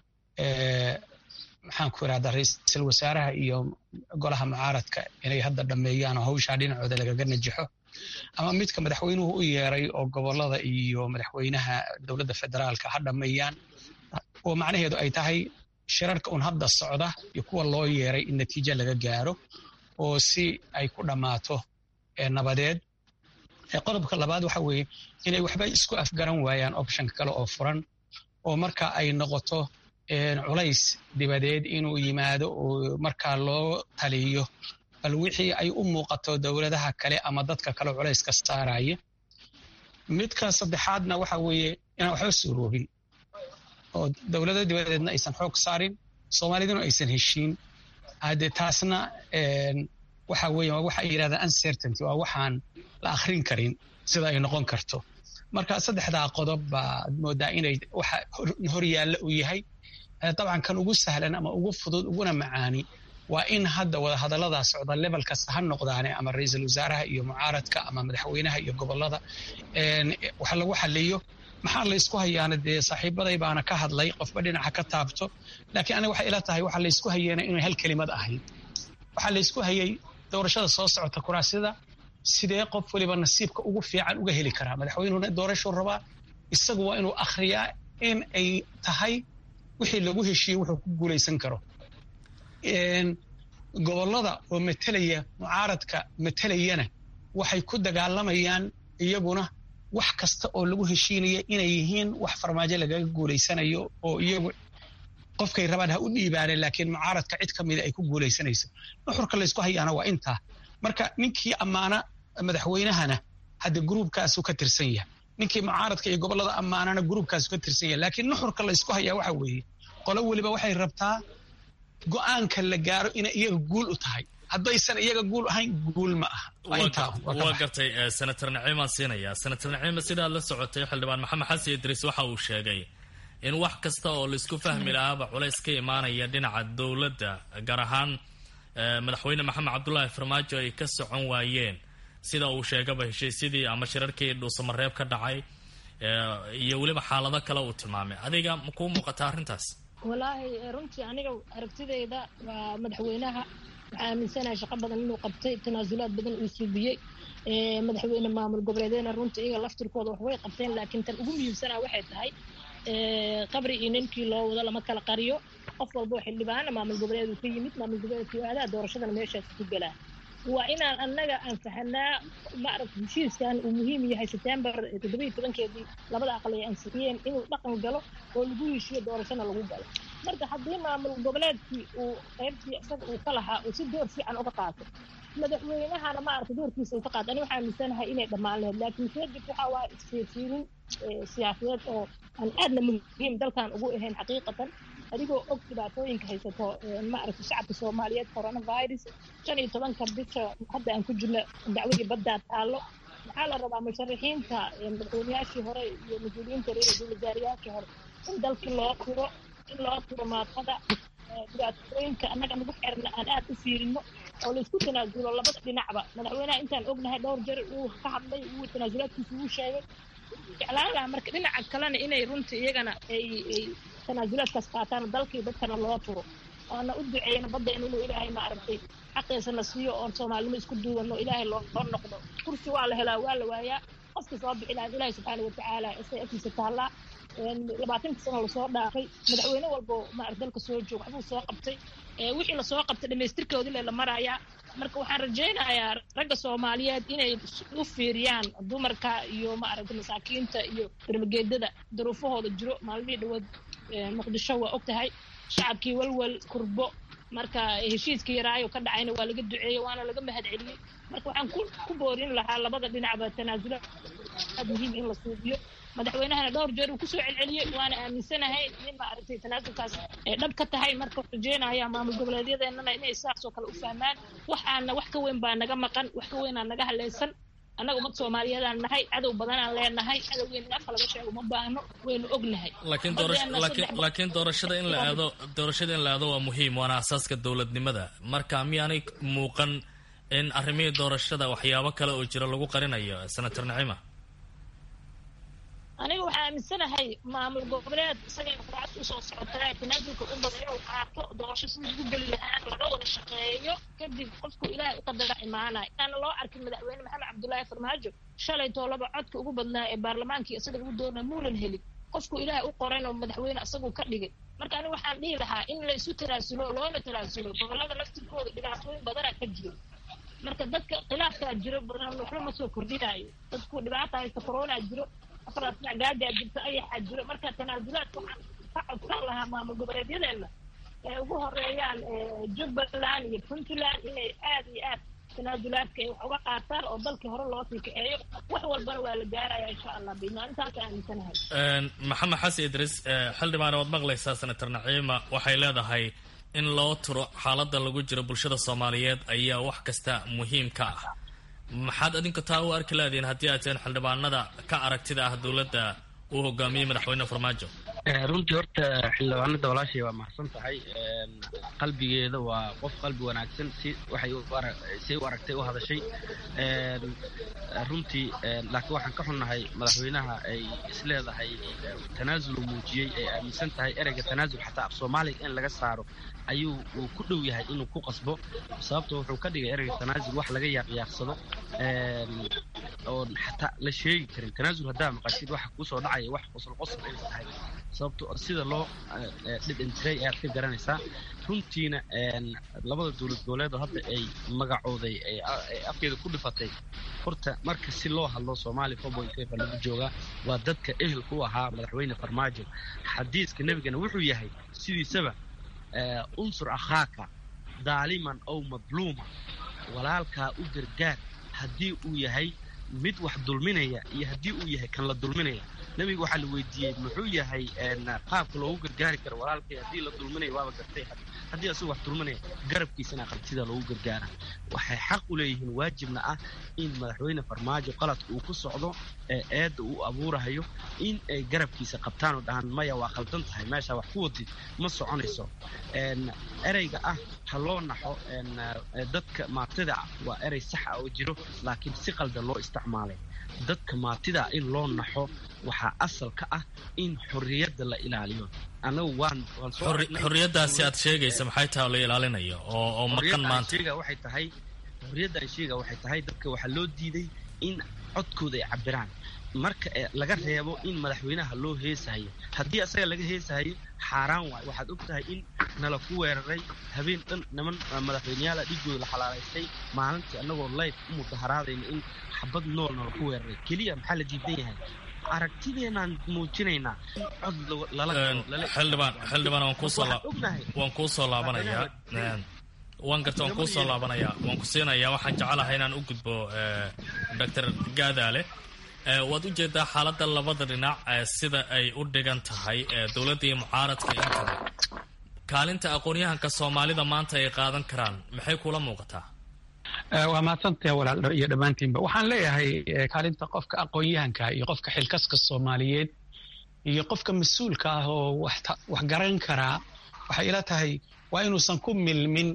maxaan ku irahdaa ra-iisul wasaaraha iyo golaha mucaaradka inay hadda dhammeeyaan oo hawshaa dhinacooda lagaga najaxo ama midka madaxweynuhu u yeeray oo gobolada iyo madaxweynaha dowladda federaalka ha dhammeeyaan oo macnaheedu ay tahay shirarka un hadda socda iyo kuwa loo yeeray in natiijo laga gaaro oo si ay ku dhammaato nabadeed qodobka labaad waxa weeye inay waxba isku afgaran waayaan optionka kale oo furan oo marka ay noqoto culays dibadeed inuu yimaado oo markaa loo taliyo bal wixii ay u muuqato dowladaha kale ama dadka kale culayska saaraya midka saddexaadna waxa weeye inaan waxba suuroobin oo dowlada dibadeedna aysan xoog saarin soomaaliduna aysan heshiin hade taasna waxa weeye waa waxa ay yidhahdaan uncertainty waa waxaan la akhrin karin sida ay noqon karto marka saddexdaa qodob baad moodaa inay waxa hor yaalla uu yahay dabcan kan ugu sahlan ama ugu fudud uguna macaani waa in hadda wadahadalladaa socda level kasta ha noqdaane ama ra-iisul wasaaraha iyo mucaaradka ama madaxweynaha iyo gobolada wax lagu xaliyo maxaa laysku hayaana dee saaxiibaday baana ka hadlay qofba dhinaca ka taabto laakiin aniga waxay ila tahay waxaa laysku hayeena inay hal kelimad ahayd waxaa laysku hayay doorashada soo socota kuraasyada sidee qof waliba nasiibka ugu fiican uga heli karaa madaxweynuhuna doorashuu rabaa isagu waa inuu akhriyaa in ay tahay wixii lagu heshiiyey wuxuu ku guulaysan karo gobolada oo matelaya mucaaradka matelayana waxay ku dagaalamayaan iyaguna wax kasta oo lagu heshiinaya inay yihiin wax farmaajo lagaga guulaysanayo oo iyagu qofkay rabaan ha u dhiibaane laakiin mucaaradka cid ka mida ay ku guulaysanayso nuxurka laysku hayaana waa intaa marka ninkii ammaana madaxweynahana hadda gruubkaasuu ka tirsan yahay ninkii mucaaradka iyo gobolada ammaanana gruubkaasu ka tirsan yahay laakiin nuxurka laysku hayaa waxa weeye qolo weliba waxay rabtaa go-aanka la gaaro inay iyaga guul u tahay haddaysan iyaga guul ahayn guul ma aha waa gartay senator naciimaan siinayaa senator naciima sidaad la socotay xildhibaan maxamed xasan idriis waxa uu sheegay in wax kasta oo laisku fahmi lahaaba culays ka imaanaya dhinaca dowladda gaar ahaan madaxweyne maxamed cabdulaahi farmaajo ay ka socon waayeen sida uu sheegaba heshiisyadii ama shirarkii dhuusamareeb ka dhacay iyo weliba xaalado kale uu tilmaamay adiga ma kuu muuqata arrintaas walaahi runtii aniga aragtidayda waa madaxweynaha waxaa aaminsanahay shaqo badan inuu qabtay tanaasulaad badan uu suubiyey madaxweyne maamul goboleedeena runtii iyaga laftirkooda wax way qabteen laakiin tan ugu muhiimsanaa waxay tahay qabri iyo ninkii loo wado lama kala qariyo qof walba oo xildhibaana maamul goboleed uu ka yimid maamul goboleedkii aadaa doorashadana meeshaas ku galaa waa inaan annaga aan fahanaa maaragta heshiiskan uu muhiim yahay september toddoba iyo tobankeedii labada aqal ay ansixiyeen inuu dhaqan galo oo lagu heshiiyo doorashana lagu galo marka haddii maamul goboleedkii uu qaybtii isaga uu ka lahaa uu si door fiican uga qaato madaxweynahana maaragta doorkiisa uu ka qaato ani waxaa aaminsanahay inay dhammaan lahayd laakiin kadib waxaa waa isfiirfiirin siyaasadeed oo aan aadna muhiim dalkan ugu ahayn xaqiiqatan adigoo og dhibaatooyinka haysato maaragta shacabka soomaaliyeed coronavirus shan iyo tobanka bisha hadda aan ku jirno dacwadii baddaa taallo waxaa la rabaa musharaxiinta madaxweynayaashii hore iyo mas-uuliyiinta reer wasaarayaashii hore in dalkii loo turo in loo turo maadada dhibaatooyinka annaga nagu xerna aan aad u fiirino oo laysku tanaasulo labada dhinacba madaxweynaha intaan ognahay dhowr jeer uu ka hadlay uu tanaasulaadkiisa uu sheegay jeclaalaha marka dhinaca kalena inay runtii iyagana ay ay tanaasulaadkaas qaataan dalkii dadkana loo turo oona u duceeyna baddeena inuu ilaahay maaragtay xaqiisana siiyo oon soomaalinimo isku duubanno ilaahay loo noqdo kursi waa la helaa waa la waayaa qofka soo bixi lahaa ilaahay subxaana watacaala isay agtiisa taallaa labaatanka sano lasoo dhaafay madaxweyne walbo maarag dalka soo joog waxbuu soo qabtay wixii lasoo qabtay dhamaystirkoodii le la marayaa marka waxaan rajaynayaa ragga soomaaliyeed inay u fiiriyaan dumarka iyo maaragta masaakiinta iyo darmageedada daruufahooda jiro maalmihii dhawood muqdisho waa og tahay shacabkii walwal kurbo marka heshiiskii yaraayo ka dhacayna waa laga duceeyey waana laga mahad celiyey marka waxaan ku boorin lahaa labada dhinacba tanaasula aad muhiim in la suubiyo madaxweynahana dhowr jeer uu kusoo celceliyey waana aaminsanahay in maaragtay tanaasulkaas ay dhab ka tahay marka rajeynaya maamul goboleedyadeenana inay sidaas oo kale u fahmaan waxaana wax ka weyn baa naga maqan wax ka weynaa naga haleysan annaga ummad soomaaliyeedaan nahay cadow badanaan leenahay cadowgeena in afka laga sheego ma baahno waynu ognahay laakiin laakiin doorashada in la aado doorashada in la aado waa muhiim waana asaaska dowladnimada marka miyaanay muuqan in arrimihii doorashada waxyaabo kale oo jira lagu qarinayo senator nacima aniga waxaa aaminsanahay maamul goboleed isagay quracad usoo socotaa tanaasulka u badan inuu qaato doorasho sidii lagu geli lahaa laga wada shaqeeyo kadib qofku ilaahay u qadara imaanaya inaana loo arkin madaxweyne maxamed cabdullaahi farmaajo shalay toolaba codka ugu badnaa ee baarlamaankii isaga lagu doonaa muunan helin qofku ilaahay u qorayn oo madaxweyne isagu ka dhigay marka aniga waxaan dhihi lahaa in la isu tanaasulo loona tanaasulo gobolada laftirkooda dhibaatooyin badanaa ka jiro marka dadka khilaafkaa jiro badan waxba ma soo kordhinayo dadku dhibaata haysta corona jiro afaraas dhinac gaajaa jirto ayaxaa jiro marka tanaasulaadka waxaan ka codsan lahaa maamul goboleedyadeena ee ugu horeeyaan jubbaland iyo puntland inay aad iyo aad tanaasulaadka ay wax uga qaataan oo dalkii hore loo sii kaceeyo wax walbana waa la gaaraya insha allah biidnaa intaas aaminsanahay maxamed xasan idris xildhibaan waad maqlaysaa senator naciima waxay leedahay in loo turo xaaladda lagu jiro bulshada soomaaliyeed ayaa wax kasta muhiim ka ah maxaad adinku taa u arki laadiin haddii aad teen xildhibaanada ka aragtida ah dowladda uu hogaamiyey madaxweyne farmaajo runtii horta xildhibaanada walaashay waa mahadsan tahay qalbigeeda waa qof qalbi wanaagsan si waxay say u aragtay u hadashay runtii laakiin waxaan ka xunnahay madaxweynaha ay isleedahay tanaasul uu muujiyey ay aaminsan tahay ereyga tanaasul xataa af soomaaliga in laga saaro ayuu uu ku dhow yahay inuu ku qasbo sababto wuxuu ka dhigay ereyga tanaasul wax laga yaaqyaaqsado oon xataa la sheegi karin tanaasul haddaa maqashid waxa kusoo dhacaya wax qosol qosol inay tahay sababto sida loo dhidhintiray ayaad ka garanaysaa runtiina labada dowlad goboleed oo hadda ay magacooday ay afkeeda ku dhifatay horta marka si loo hadlo soomaaliya four point five lagu joogaa waa dadka ehelka u ahaa madaxweyne farmaajo xadiiska nebigana wuxuu yahay sidiisaba unsur akhaaka daaliman ow madluuma walaalkaa u gargaar haddii uu yahay mid wax dulminaya iyo haddii uu yahay kan la dulminaya nebiga waxaa la weydiiyey muxuu yahay qaabka loogu gargaari karo walaalkay haddii la dulminaya waaba gartay haddii asagu wax dulminaya garabkiisana aqaltida loogu gargaara waxay xaq u leeyihiin waajibna ah in madaxweyne farmaajo qaladka uu ku socdo ee eedda uu abuurahayo in ay garabkiisa qabtaan oo dhahaan maya waa qaldan tahay meeshaa wax ku wadid ma soconayso ereyga ah ha loo naxo dadka maatida ah waa erey sax ah oo jiro laakiin si qaldan loo isticmaalay dadka maatida in loo naxo waxaa asal ka ah in xorriyadda la ilaaliyo anagu waan xorriyaddaasi aad sheegaysa maxay tahay oo la ilaalinayo oo oo maqan maanta waxay tahay xorriyadda aan sheega waxay tahay dadka waxaa loo diiday in codkooda ay cabiraan marka laga reebo in madaxweynaha loo heesahayo haddii asaga laga heesahayo xaaraan waayo waxaad og tahay in nala ku weeraray habeen dhan niman madaxweyneyaala dhigooda la xalaalaystay maalintii annagoo layf u mudaharaadayna in xabad nool nala ku weeraray keliya maxaa la diidan yahay aragtideenaan muujinaynaa cod xildhibaan xildhibaan waan kuusoo waan kuu soo laabanayaa waan garta waan kuu soo laabanayaa waan ku siinayaa waxaan jecelahay inaan u gudbo doctor gaadaale waad u jeedaa xaaladda labada dhinac sida ay u dhigan tahay dowladda iyo mucaaradka intaba kaalinta aqoon-yahanka soomaalida maanta ay qaadan karaan maxay kula muuqataa waa mahadsantaha walaal iyo dhammaantiinba waxaan leeyahay kaalinta qofka aqoon-yahanka iyo qofka xilkaska soomaaliyeed iyo qofka mas-uulka ah oo wax garan karaa waxay ila tahay waa inuusan ku milmin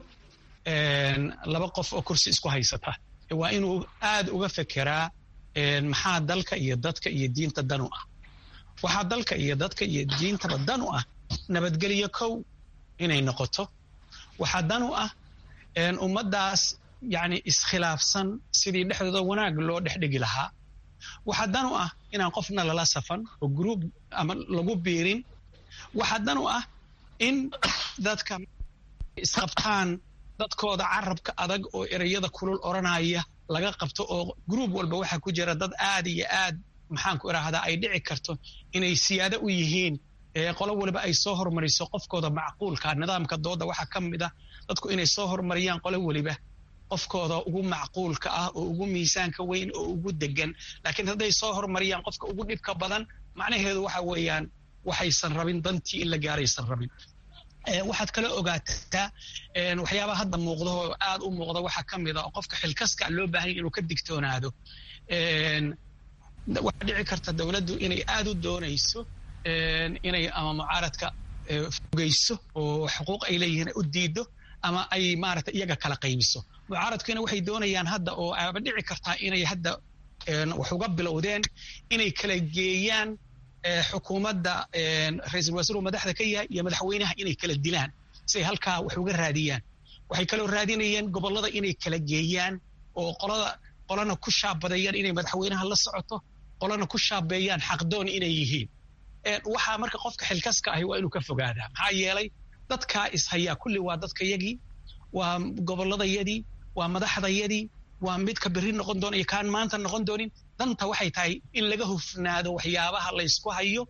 laba qof oo kursi isku haysata waa inuu aad uga fekeraa maxaa dalka iyo dadka iyo diinta danu ah waxaa dalka iyo dadka iyo diintaba danu ah nabadgelyo kow inay noqoto waxaa danu ah ummaddaas yacni iskhilaafsan sidii dhexdooda wanaag loo dhexdhigi lahaa waxaa danu ah inaan qofna lala safan oo gruub ama lagu biirin waxaa danu ah in dadka isqabtaan dadkooda carabka adag oo ereyada kulul odhanaya laga qabto oo gruub walba waxaa ku jira dad aad iyo aad maxaanku idhaahdaa ay dhici karto inay siyaado u yihiin qolo waliba ay soo hormariso qofkooda macquulka nidaamka dooda waxaa ka mid ah dadku inay soo hormariyaan qolo weliba qofkooda ugu macquulka ah oo ugu miisaanka weyn oo ugu degan laakiin hadday soo hormariyaan qofka ugu dhibka badan macnaheedu waxa weeyaan waxaysan rabin dantii in la gaaraysan rabin waxaad kala ogaataa waxyaabaha hadda muuqda oo aad u muuqda waxaa ka mid a oo qofka xilkaska loo baahanya inuu ka digtoonaado waxaa dhici karta dowladdu inay aad u doonayso inay ama mucaaradka fogeyso oo xuquuq ay leeyihiin u diido ama ay maarata iyaga kala qaybiso mucaaradkiina waxay doonayaan hadda oo aaba dhici kartaa inay hadda wax uga bilowdeen inay kala geeyaan xukuumadda ra-iisul wasiiru madaxda ka yahay iyo madaxweynaha inay kala dilaan si ay halkaa wax uga raadiyaan waxay kaloo raadinayeen gobollada inay kala geeyaan oo qolada qolana ku shaabadeeyaan inay madaxweynaha la socoto qolana ku shaabeeyaan xaqdoon inay yihiin waxaa marka qofka xilkaska ahi waa inuu ka fogaadaa maxaa yeelay dadkaa ishayaa kulli waa dadkayagii waa gobolladayadii waa madaxdayadii waa midka berri noqon doona iyo kaan maanta noqon doonin danta waxay tahay in laga hufnaado waxyaabaha laysku hayo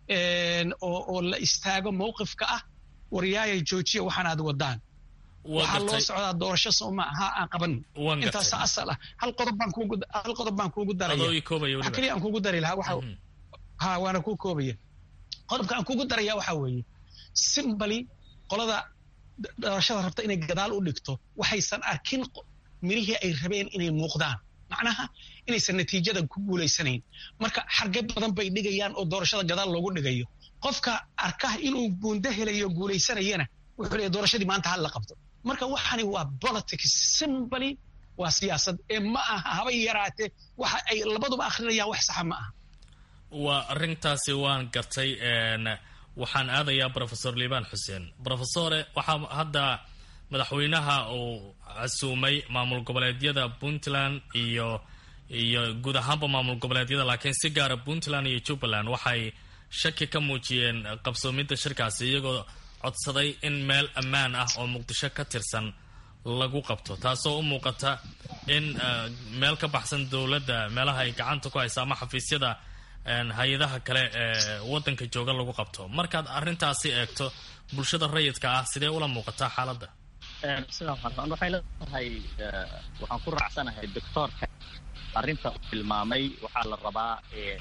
oo la istaago mowqifka ah waryaaya joojiya waxaan aad wadaan waxaa loo socdaa doorasho sooma aha aan qaban intaas asal ah hal qodob baan kuugu hal qodob baan kuugu daraya wax kaliya aan kuugu dari lahaa waxa ha waana kuu koobaya qodobka aan kuugu daraya waxa weeye simbali qolada doorashada rabta inay gadaal u dhigto waxaysan arkin mirihii ay rabeen inay muuqdaan macnaha inaysan natiijada ku guulaysanayn marka xarge badan bay dhigayaan oo doorashada gadaal loogu dhigayo qofka arka inuu buundo helayo guulaysanayana wuxuu leeyahy doorashadii maanta hal la qabto marka waxani waa politics simbly waa siyaasad ee ma aha habay yaraatee waxa ay labaduba akrinayaan wax saxa ma aha waa arrintaasi waan gartay waxaan aadayaa rofesor liibaan xuseen rofesore waxaa hadda madaxweynaha uu casuumay maamul goboleedyada puntland iyo iyo guud ahaanba maamul goboleedyada laakiin si gaara puntland iyo jubbaland waxay shaki ka muujiyeen qabsoomidda shirkaasi iyagoo codsaday in meel ammaan ah oo muqdisho ka tirsan lagu qabto taasoo u muuqata in meel ka baxsan dowladda meelaha ay gacanta ku haysa ama xafiisyada hay-adaha kale ee waddanka jooga lagu qabto markaad arrintaasi eegto bulshada rayidka ah sidee ula muuqataa xaaladda sidaa waxaan waxay leedahay waxaan ku raacsanahay doctoorka arrinta uu tilmaamay waxaa la rabaa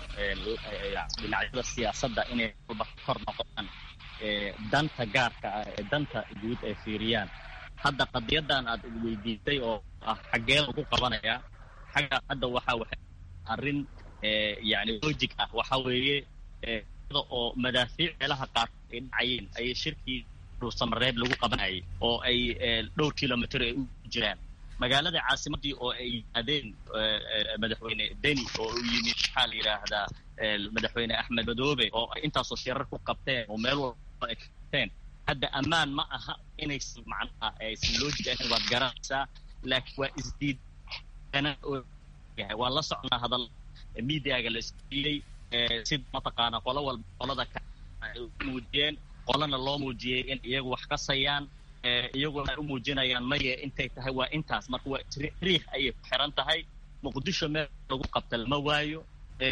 dhinacyada siyaasadda inay walba kor noqdaan danta gaarka ah ee danta guud ay fiiriyaan hadda qadiyadan aad weydiisay oo ah xaggee lagu qabanayaa xagga hadda waxa waxay arrin yani logic ah waxa weeye oo madaafiic meelaha qaar ay dhacayeen ayay shirkii dhuusamareeb lagu qabanayay oo ay dhowr kilomitr ay u jiraan magaalada caasimadii oo ay yimaadeen madaxweyne deni oo u yimid maxaa la yidhaahdaa madaxweyne axmed madoobe oo ay intaasoo shirar ku qabteen oo meel walba ay qabteen hadda ammaan ma aha inaysan macnaha aysan logic ahayn waad garanaysaa laakiin waa isdiid waa la socnaa hadal mediaga la isdiiyey sida mataqaana qolo walba qolada ka ay u muujiyeen qolana loo muujiyey in iyagu wax kasayaan iyaguna ay u muujinayaan maye intay tahay waa intaas marka waa riix ayay ku xiran tahay muqdisho meel lagu qabta lama waayo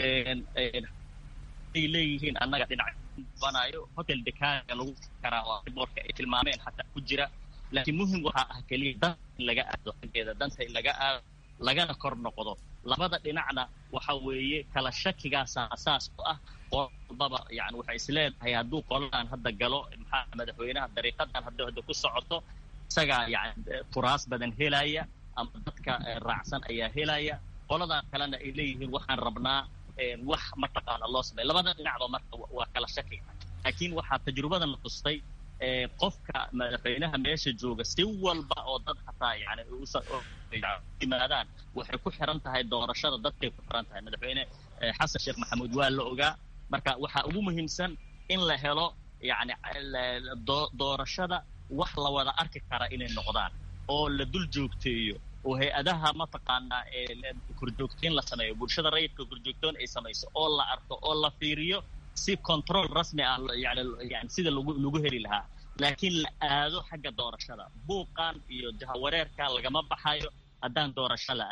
ay leeyihiin annaga dhinac banayo hotel dekaaga lagu karaa oo boorka ay tilmaameen xataa ku jira laakiin muhim waxaa ah keliya danta in laga aado xaggeeda danta in laga aado lagana kor noqdo labada dhinacna waxa weeye kala shakigaasa asaas u ah qol walbaba yani waxay isleedahay hadduu qoladan hadda galo maxaa madaxweynaha dariiqadan hadda hadda ku socoto isagaa yani furaas badan helaya ama dadka raacsan ayaa helaya qoladan kalena ay leeyihiin waxaan rabnaa wax mataqaana loo samey labada dhinacba marka waa kala shakiga laakiin waxaa tajrubadan la tustay qofka madaxweynaha meesha jooga si walba oo dad hataa yani yimaadaan waxay ku xiran tahay doorashada dadkay ku xiran tahay madaxweyne xasan sheekh maxamuud waa la ogaa marka waxaa ugu muhiimsan in la helo yani doorashada wax la wada arki kara inay noqdaan oo la dul joogteeyo oo hay-adaha mataqaanaa korjoogteyn la sameeyo bulshada rayidka korjoogtoon ay samayso oo la arko oo la fiiriyo si control rasmi ah yani yani sida lagu lagu heli lahaa laakiin la aado xagga doorashada buuqan iyo jahawareerka lagama baxayo haddaan doorasho la aadin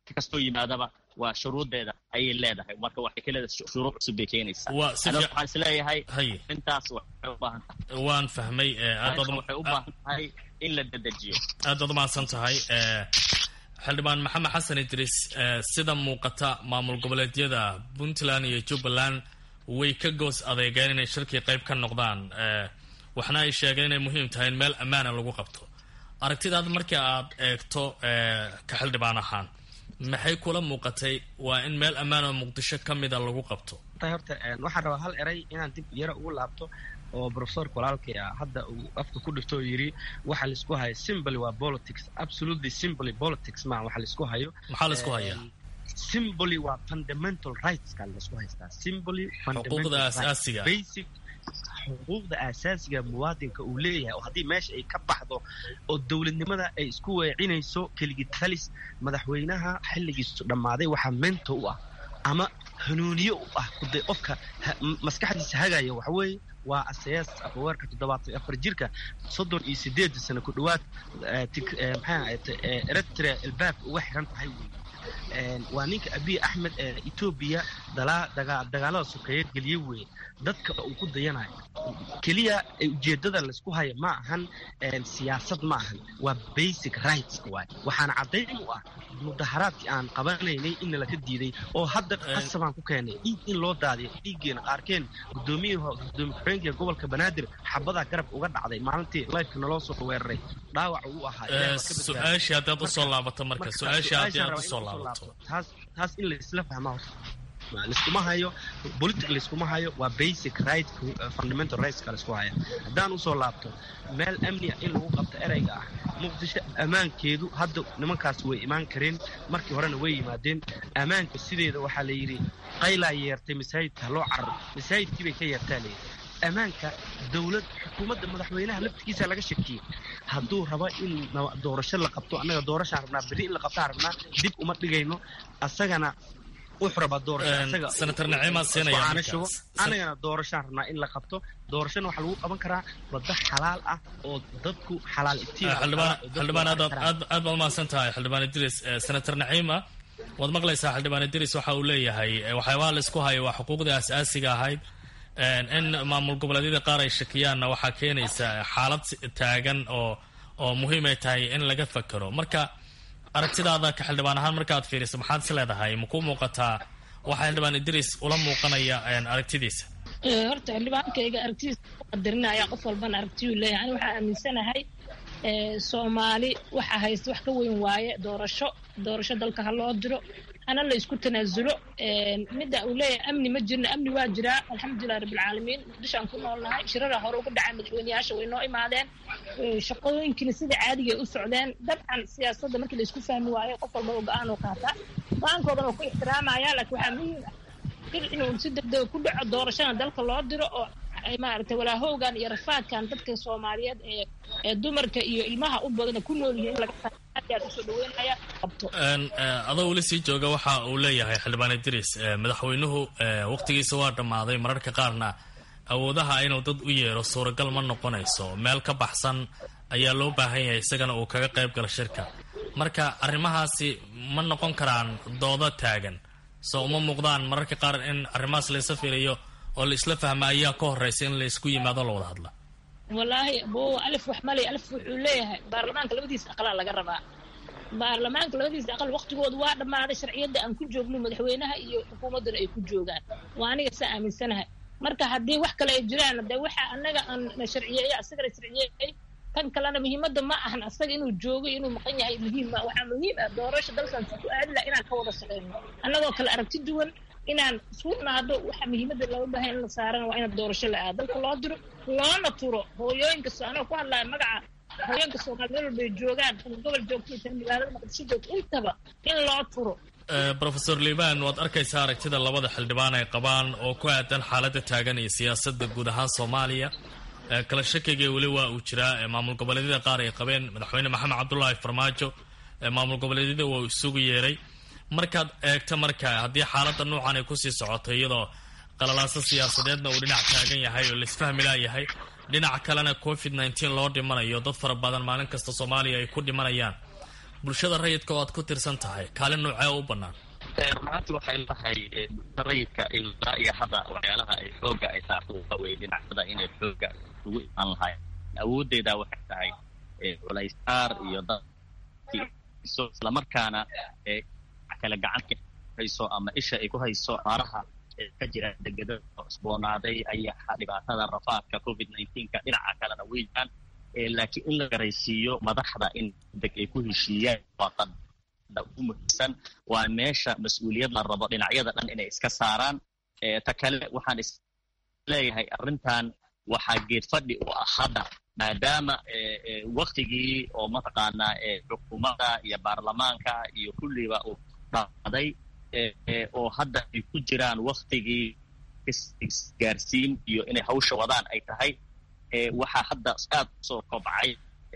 kastoo yimaadaba waa shuruudeeda ayay leedahay marka waxay ka leedahay shuruud cusub bay keenaysaa waxaan isleeyahay intaas waxay u baahan tahay waan fahmay waxay u baahan tahay in la dedejiyo aad baad umahadsan tahay xildhibaan maxamed xasan idriis sida muuqata maamul goboleedyada puntland iyo jubbaland way ka goos adeegeen inay shirkii qayb ka noqdaan waxna ay sheegeen inay muhiim tahay in meel ammaana lagu qabto aragtidaad markii aad eegto ka xildhibaan ahaan maxay kula muuqatay waa in meel ammaan oo muqdisho ka mida lagu qabto horta waxaan rabaa hal eray inaan dib yara ugu laabto oo profesorka walaalkay ah hadda uu afka ku dhifto oo yidhi waxa laisku hayo simply waa politics absolutely simply politics maa waxa laisku hayo maxaa laisku hayaa simply waa fundamental rightska laisku haystaa simply xuquuqda asaasiga basic xuquuqda asaasiga muwaadinka uu leeyahay oo haddii meesha ay ka baxdo oo dowladnimada ay isku weecinayso keligii talis madaxweynaha xilligiisu dhammaaday waxaa mento u ah ama hanuuniye u ah kude qofka maskaxdiisa hagaya waxa weeye waa asayaas afaweerka toddobaatan afar jirka soddon iyo sideeda sano ku dhowaad maxaa eritrea albaabka uga xiran tahay wey waa ninka abiy axmed ee etoobiya dagaalada sokeeye geliye weeye dadka uu ku dayanayo keliya ujeedada laysku haya ma ahan siyaasad ma ahan waa basic rights waay waxaana caddayn u ah mudaharaadkii aan qabanaynay inna laka diiday oo hadda qasabaan ku keenay dhiig in loo daadiyo dhiiggeena qaarkeen gudoomiyaha gudoomiye ku-xigeenka gobolka banaadir xabadaa garab uga dhacday maalintii lifeka naloo soo weeraray dhaawac uu ahaa su-aashii haddaad usoo laabato marka su-aashii haddii aad usoo laabato taas taas in laisla fahmaa laiskuma hayo politic laiskuma hayo waa basic right fundamental rightska laisku haya haddaan usoo laabto meel amni ah in lagu qabto ereyga ah muqdisho ammaankeedu hadda nimankaas way imaan kareen markii horena way yimaadeen ammaanka sideeda waxaa la yidhi qaylaa yeertay masaajidka loo carar masaajidkii bay ka yeertaa layidhi ammaanka dowlad xukuumadda madaxweynaha laftigiisa laga shakiyey hadduu rabo in doorasho la qabto annaga doorashaan rabnaa berri in la qabtaan rabnaa dib uma dhigayno asagana wuxuu rabaa doorasho senator naciimaa siinaya anagana doorashaan rabnaa in la qabto doorashana waxaa lagu qaban karaa waddo xalaal ah oo dadku xalaal xildhibaan aad aad baad umahadsan tahay xildhibaan idris senator naciima waad maqlaysaa xildhibaan idris waxa uu leeyahay waxyaabaha laisku hayo waa xuquuqdii asaasiga ahayd in maamul goboleedyada qaar ay shakiyaanna waxaa keenaysa xaalad taagan oo oo muhiim ay tahay in laga fakero marka aragtidaada ka xildhibaan ahaan markaad fiiriso maxaad is leedahay makuu muuqataa waxaa xildhibaan idris ula muuqanaya aragtidiisa horta xildhibaankayga aragtidiisa qadarinaya qof walbana aragtiyuu leeyahay ani waxaa aaminsanahay soomaali waxa haysta wax ka weyn waaye doorasho doorasho dalka ha loo diro hana la isku tanaasulo midda uu leeyahay amni ma jirna amni waa jiraa alxamdulilah rabbilcaalamiin muqdishoaan ku noolnahay shirara hore uga dhacay madaxweyneyaasha way noo imaadeen shaqooyinkiina sida caadiga ay u socdeen dabcan siyaasadda markii la isku fahmi waayo qof walba oo go-aan oo qaataa go-aankoodan oo ku ixtiraamaya laakiin waxaa muhiim ah inuu si degdega ku dhaco doorashana dalka loo diro oo maaragtay walaahowgan iyo rafaadkan dadka soomaaliyeed ee ee dumarka iyo ilmaha u badana ku nool yihiin in laga usoo dhaweynaya qabto adoo weli sii jooga waxa uu leeyahay xildhibaan idris madaxweynuhu waqtigiisa waa dhammaaday mararka qaarna awoodaha inuu dad u yeero suuragal ma noqonayso meel ka baxsan ayaa loo baahan yahay isagana uu kaga qayb galo shirka marka arrimahaasi ma noqon karaan doodo taagan soo uma muuqdaan mararka qaar in arrimahaas laysa fiiriyo oo la isla fahma ayaa ka horeysa in la isku yimaado la wada hadla wallaahi bo alif wax malay alif wuxuu leeyahay baarlamaanka labadiisa aqalaa laga rabaa baarlamaanka labadiisa aqal waqtigooda waa dhammaaday sharciyadda aan ku joogno madaxweynaha iyo xukuumadduna ay ku joogaan waa aniga saa aaminsanahay marka haddii wax kale ay jiraan de waxa anaga aan na sharciyeeyo asagana sharciyeeyay kan kalena muhiimadda ma ahan asaga inuu joogo inuu maqan yahay muhiim ma waxaa muhiim ah doorasho dalkan si ku aadila inaan ka wada shaqeyno annagoo kale aragti duwan inaan isku naado waxa muhiimadda looga baahay in la saarana waa in doorasho la aado dalka loo diro loona turo hooyooyinka anoo ku hadlaya magaca hooyooyinka soomaali meel walbay joogaan tan gobol joogto tan magaalada maqdisho joogto intaba in loo turo rofeor liban waad arkaysaa aragtida labada xildhibaan ay qabaan oo ku aadan xaaladda taagan iyo siyaasadda guud ahaan soomaaliya kala shakiga weli waa uu jiraa maamul goboleedyada qaar ay qabeen madaxweyne maxamed cabdulaahi farmaajo maamul goboleedyada waa uu isugu yeeray markaad eegto marka haddii xaaladda nuucan ay kusii socoto iyadoo qalalaaso siyaasadeedna uu dhinac taagan yahay oo laisfahmi laayahay dhinac kalena covid nneteen loo dhimanayo dad fara badan maalin kasta soomaaliya ay ku dhimanayaan bulshada rayidka oo aad ku tirsan tahay kaalin noocee u bannaan runaanti waxay lahay rayidka ilaa iyo hadda waxyaalaha ay xooga ay saarto waxa weye dhinacyada inay xooga ugu imaan lahay awooddeeda waxay tahay culaysaar iyo dadkiiso islamarkaana kale gacanta hayso ama isha ay ku hayso aaraha ka jira degeda cusboonaaday ayaa dhibaatada rafaadka covid nineteenka dhinaca kalena way jiraan laakiin in la garaysiiyo madaxda in deg ay ku heshiiyaan waa ugu muhiimsan waa meesha mas-uuliyad la rabo dhinacyada dhan inay iska saaraan ta kale waxaan is leeyahay arrintan waxaa geed fadhi u ah hadda maadaama waktigii oo mataqaanaa xukuumadda iyo baarlamaanka iyo kulliba uu dhaaday oo hadda ay ku jiraan waktigii isgaarsiin iyo inay hawsha wadaan ay tahay waxaa hadda aad usoo kobcay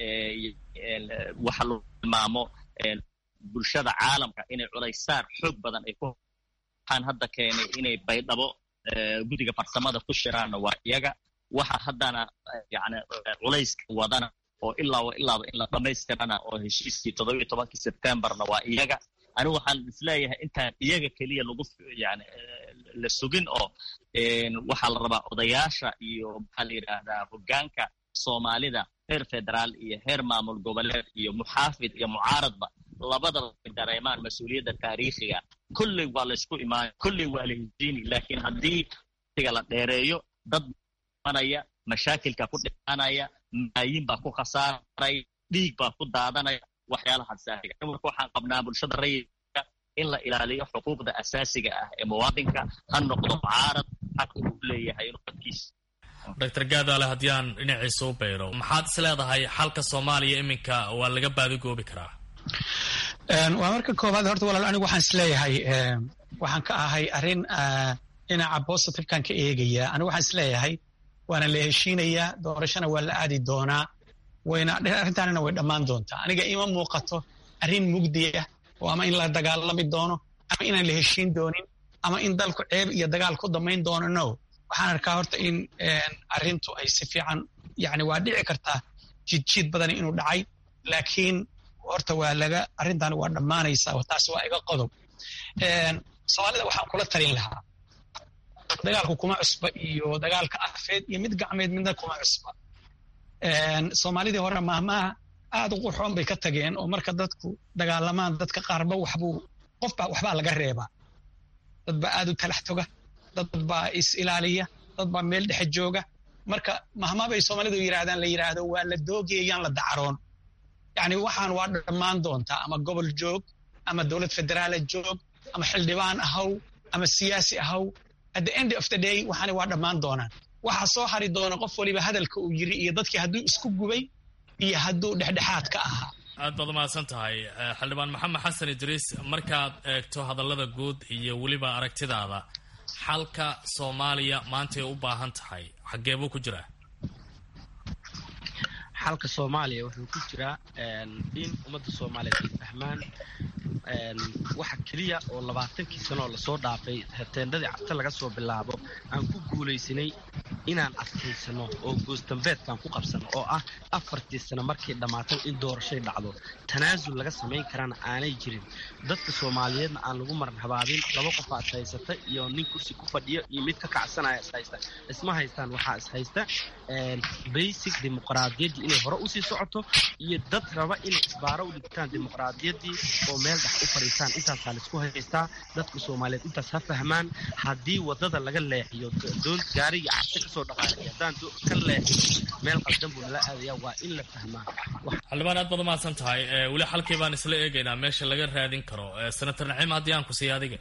waxa lagu tilmaamo bulshada caalamka inay culaysaar xoog badan ay ku waxaan hadda keenay inay baydhabo guddiga farsamada ku shiraanna waa iyaga waxa haddana yani culayska wadana oo ilaaba ilaaba in la dhammaystirana oo heshiiskii toddobiyo tobankii sebtembarna waa iyaga anigu waxaan isleeyahay intaan iyaga keliya lagu yani la sugin oo waxaa la rabaa odayaasha iyo maxaa la yidhaahdaa hoggaanka soomaalida heer federaal iyo heer maamul goboleed iyo muxaafid iyo mucaaradba labadaba ay dareemaan mas-uuliyadda taariikhiga kolley waa la isku imaanay kolley waa la heshiini laakiin haddii tiga la dheereeyo dad manaya mashaakilka ku dhimanaya maayin baa ku khasaaray dhiig baa ku daadanaya waxyaalahaas saahiga marka waxaan qabnaa bulshada rayidka in la ilaaliyo xuquuqda asaasiga ah ee muwaadinka ha noqdo mucaarad xaq uu leeyahay inuu dadkiisa doctor gaadaale haddii aan dhinaciisa u bayro maxaad is leedahay xalka soomaaliya iminka waa laga baadigoobi karaa waa marka koowaad horta walaal anigu waxaan is leeyahay waxaan ka ahay arrin dhinaca positive-kan ka eegaya anigu waxaan is leeyahay waana la heshiinayaa doorashana waa la aadi doonaa wayna arrintaanina way dhammaan doontaa aniga ima muuqato arrin mugdiya oo ama in la dagaalami doono ama inaan la heshiin doonin ama in dalku ceeb iyo dagaal ku damayn doono no waxaan arkaa horta in arrintu ay si fiican yani waa dhici kartaa jidjiid badani inuu dhacay laakiin horta waa laga arrintaani waa dhammaanaysaa taasi waa iga qodob soomaalida waxaan kula talin lahaa dagaalku kuma cusba iyo dagaalka afeed iyo mid gacmeed midna kuma cusba soomaalidii hore mahmaha aad u qurxoon bay ka tageen oo marka dadku dagaalamaan dadka qaarba waxbuu qofba waxbaa laga reebaa dad baa aad u talax toga dad baa is ilaaliya dad baa meel dhexe jooga marka mahmaa bay soomaalidu yidhahdaan la yidhaahdo waa la doogayayaan la dacaroon yacni waxaan waa dhammaan doontaa ama gobol joog ama dowlad federaala joog ama xildhibaan ahaw ama siyaasi ahaw at the end of the day waxaani waa dhammaan doonaan waxaa soo hari doona qof waliba hadalka uu yiri iyo dadkii hadduu isku gubay iyo hadduu dhexdhexaad ka ahaa aad baad umahadsan tahay xildhibaan maxamed xasan idriis markaad eegto hadallada guud iyo weliba aragtidaada xalka soomaaliya maantay u baahan tahay xaggee buu ku jiraa xalka soomaaliya wuxuu ku jiraa in ummadda soomaaliyeed ay fahmaan waxa keliya oo labaatankii sano oo lasoo dhaafay teendadii cabta laga soo bilaabo aan ku guulaysanay inaan adkaysano oo goosdambeedkaan ku qabsano oo ah afartii sano markay dhammaatay in doorashay dhacdo tanaasul laga samayn karana aanay jirin dadka soomaaliyeedna aan lagu maran habaabin laba qofa is haysata iyo nin kursi ku fadhiyo iyo mid ka kacsanaya is haysta isma haystaan waxaa is haysta basic dimuqraadiyaddii inay hore usii socoto iyo dad raba inay isbaaro u dhigtaan dimuqraadiyaddii oo meel dhex u fadhiistaan intaasaa laisku haystaa dadka soomaaliyeed intaas ha fahmaan haddii wadada laga leexiyo doon gaarigii cabsi kasoo dhaqaaqay haddaan ka leexiyo meel qaldan buu nala aadaya waa in la fahmaa xildhibaan aad baad umahadsan tahay weli xalkii baan isla eegaynaa meesha laga raadin karo senator naciim haddii aan ku siiya adiga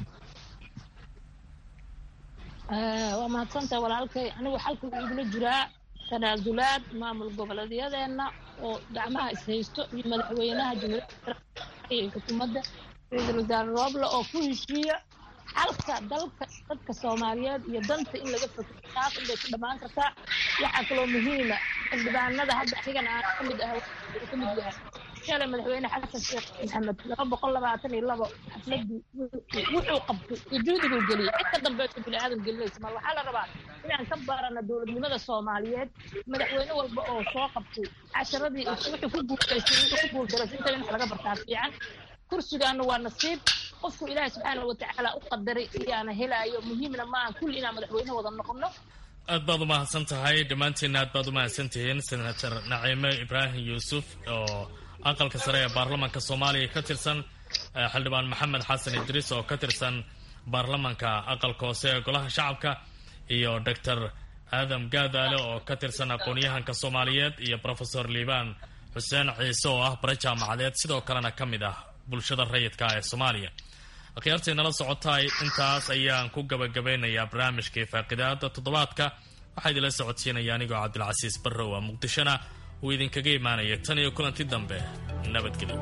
waa mahadsantahay walaalkay anigu xalka wuxuu igula jiraa tanaasulaad maamul goboleedyadeenna oo gacmaha ishaysto iyo madaxweynaha jumhuuriyadda iyo xukuumadda ra-iisul wasaare rooble oo ku heshiiya xalka dalka dadka soomaaliyeed iyo danta in laga fakero taas unbay ku dhammaan kartaa waxaa kaloo muhiima xildhibaanada hadda anigan aan ka mid ah ka mid yahay shalay madaxweyne xasan sheekh maxamed laba boqol labaatan iyo labo xafladii wuxuu qabtay iyo juhdiguu geliyey cid ka dambeeso bini aadam gelinaysa mar waxaa la rabaa inaan ka baarano dowladnimada soomaaliyeed madaxweyne walba oo soo qabtay casharadii wuxuu ku guulaystay wuxuu ku guuldaraysa inta in wax laga bartaa fiican kursigaana waa nasiib qofku ilaahay subxaana watacaala u qadaray iyaana helaayo muhiimna maaha kulli inaan madaxweyne wada noqono aad baad u mahadsan tahay dhammaantiinna aad baad u mahadsan tihiin senator naciime ibraahim yuusuf oo aqalka sare ee baarlamaanka soomaaliya ka tirsan xildhibaan maxamed xasan idriis oo ka tirsan baarlamaanka aqalka hoose ee golaha shacabka iyo doctor aadam gaadaale oo ka tirsan aqoon-yahanka soomaaliyeed iyo rofesor liibaan xuseen ciise oo ah bare jaamacadeed sidoo kalena ka mid ah bulshada rayidka ee soomaaliya akhyaartii nala socotaay intaas ayaan ku gabagabeynayaa barnaamijkii faaqidaada toddobaadka waxaa idinla socodsiinaya anigoo cabdilcasiis barrow a muqdishona uu idinkaga imaanaya tan iyo kulanti dambe nabadgelyo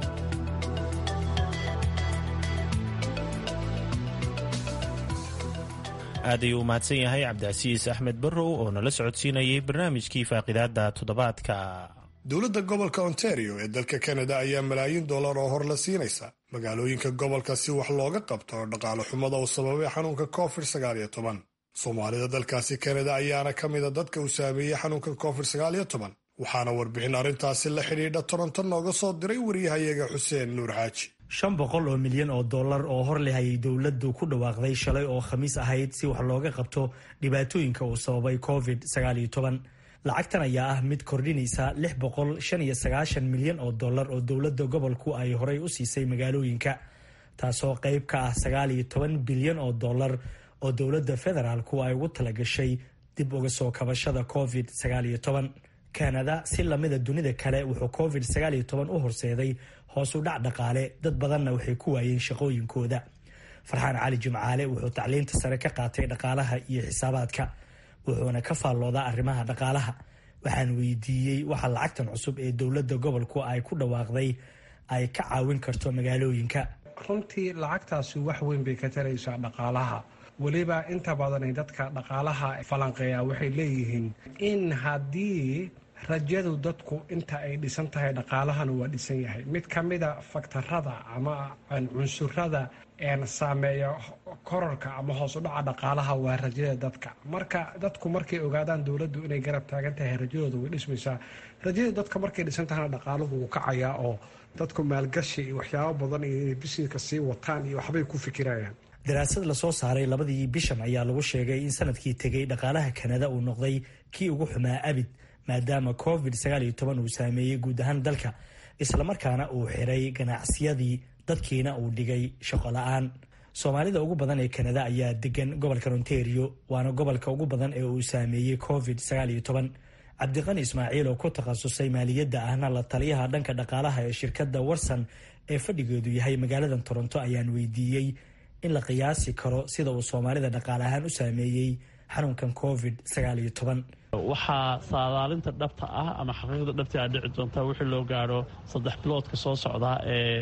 aad ayuu u mahadsan yahay cabdicasiis axmed barrow oo nala socodsiinayay barnaamijkii faaqidaada toddobaadka dowladda gobolka ontario ee dalka kanada ayaa malaayiin dollar oo hor la siinaysa magaalooyinka gobolka si wax looga qabto dhaqaale xumada uu sababay xanuunka covid sagaaliyo toban soomaalida dalkaasi kanada ayaana ka mida dadka uu saameeyey xanuunka covid sagaaliyo toban waxaana warbixin arrintaasi la xidhiidha toronto nooga soo diray wariyahayaga xuseen nuur xaaji shan boqol oo milyan oo dollar oo hor leh ayay dowladdu ku dhawaaqday shalay oo khamiis ahayd si wax looga qabto dhibaatooyinka uu sababay covid sagaaliyo toban lacagtan ayaa ah mid kordhinaysa lix boqol shan iyo sagaashan milyan oo dollar oo dowladda gobolku ay horey u siisay magaalooyinka taasoo qayb ka ah sagaal iyo toban bilyan oo dollar oo dowladda federaalku ay ugu talagashay dib uga soo kabashada covid sagaal iyo toban kanada si lamida dunida kale wuxuu covid sagaal iyo toban u horseeday hoos u dhac dhaqaale dad badanna waxay ku waayeen shaqooyinkooda farxaan cali jimcaale wuxuu tacliinta sare ka qaatay dhaqaalaha iyo xisaabaadka wuxuuna ka faalloodaa arrimaha dhaqaalaha waxaan weydiiyey waxa lacagtan cusub ee dowladda gobolku ay ku dhawaaqday ay ka caawin karto magaalooyinka runtii lacagtaasi wax weyn bay ka taraysaa dhaqaalaha weliba inta badan ay dadka dhaqaalaha falanqeeya waxay leeyihiin in haddii rajadu dadku inta ay dhisan tahay dhaqaalahana waa dhisan yahay mid ka mida faktarada ama cunsurada saameeya korarka ama hoos u dhaca dhaqaalaha waa rajada dadka marka dadku markay ogaadaan dowladdu inay garab taagan tahay rajadooda way dhismaysaa rajada dadka markay dhisan tahana dhaqaaluhu wuu kacayaa oo dadku maalgashi iyo waxyaabo badan iyo inay bisineska sii wataan iyo waxbay ku fikirayaan daraasad lasoo saaray labadii bishan ayaa lagu sheegay in sanadkii tegay dhaqaalaha kanada uu noqday kii ugu xumaa abid maadaama covid sagaal iyo toban uu saameeyey guud ahaan dalka islamarkaana uu xiray ganacsiyadii dadkiina uu dhigay shaqo la-aan soomaalida ugu badan ee kanada ayaa degan gobolka ontario waana gobolka ugu badan ee uu saameeyey covid sagaal iyo toban cabdiqani ismaaciil oo ku takhasusay maaliyadda ahna la taliyaha dhanka dhaqaalaha ee shirkadda warsan ee fadhigeedu yahay magaaladan toronto ayaan weydiiyey in la qiyaasi karo sida uu soomaalida dhaqaale ahaan u saameeyey xanuunkan covid sagaal iyo toban waxaa saadaalinta dhabta ah ama xaqiiqda dhabta a dhici doonta wixii loo gaaro saddex biloodka soo socda ee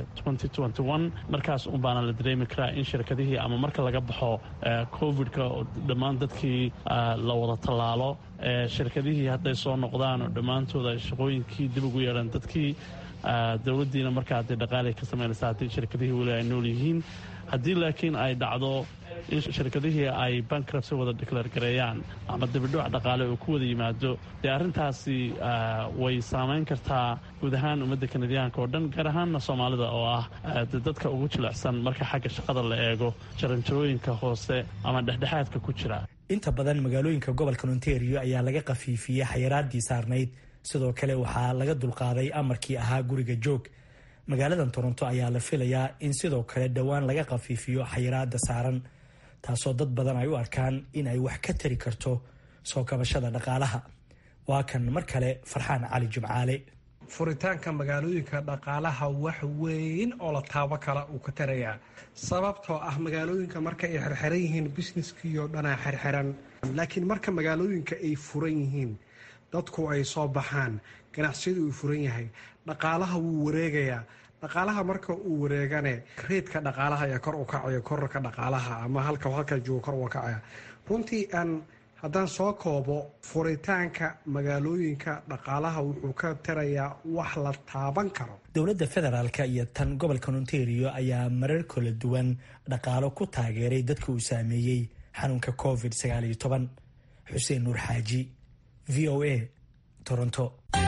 markaas un baana la dareemi karaa in shirkadihii ama marka laga baxo covid-ka oo dhammaan dadkii la wada tallaalo shirkadihii hadday soo noqdaan oo dhammaantooda ay shaqooyinkii dib ugu yeedhaan dadkii dowladdiina markaa hadday dhaqaalay ka samaynaysa haddii shirkadihii weli ay nool yihiin haddii laakiin ay dhacdo in shirkadihii ay bankrabsi wada declaar gareeyaan ama dibidhuuc dhaqaale uu ku wada yimaado dee arrintaasi way saamayn kartaa guud ahaan ummadda kanadiyaanka oo dhan gaar ahaanna soomaalida oo ah dadka ugu jilicsan marka xagga shaqada la eego jaranjarooyinka hoose ama dhexdhexaadka ku jira inta badan magaalooyinka gobolka ontario ayaa laga khafiifiyey xayiraadii saarnayd sidoo kale waxaa laga dulqaaday amarkii ahaa guriga joog magaaladan toronto ayaa la filayaa in sidoo kale dhowaan laga khafiifiyo xayiraada saaran taasoo dad badan ay u arkaan in ay wax ka tari karto soo kabashada dhaqaalaha waa kan mar kale farxaan cali jimcaale furitaanka magaalooyinka dhaqaalaha wax weyn oo la taabo kala uu ka tarayaa sababtoo ah magaalooyinka marka ay xirxiran yihiin busineskiioo dhanaa xirxiran laakiin marka magaalooyinka ay furan yihiin dadku ay soo baxaan ganacsiyadu uu furan yahay dhaqaalaha wuu wareegayaa dhaqaalaha marka uu wareegane reedka dhaqaalaha ayaa kor u kacaya korarka dhaqaalaha ama halka halka joogo kor uga kacaya runtii aan haddaan soo koobo furitaanka magaalooyinka dhaqaalaha wuxuu ka tarayaa wax la taaban karo dowladda federaalk iyo tan gobolka ontario ayaa marar kala duwan dhaqaalo ku taageeray dadka uu saameeyey xanuunka covid sagaal iyo toban xuseen nuur xaaji v o a toronto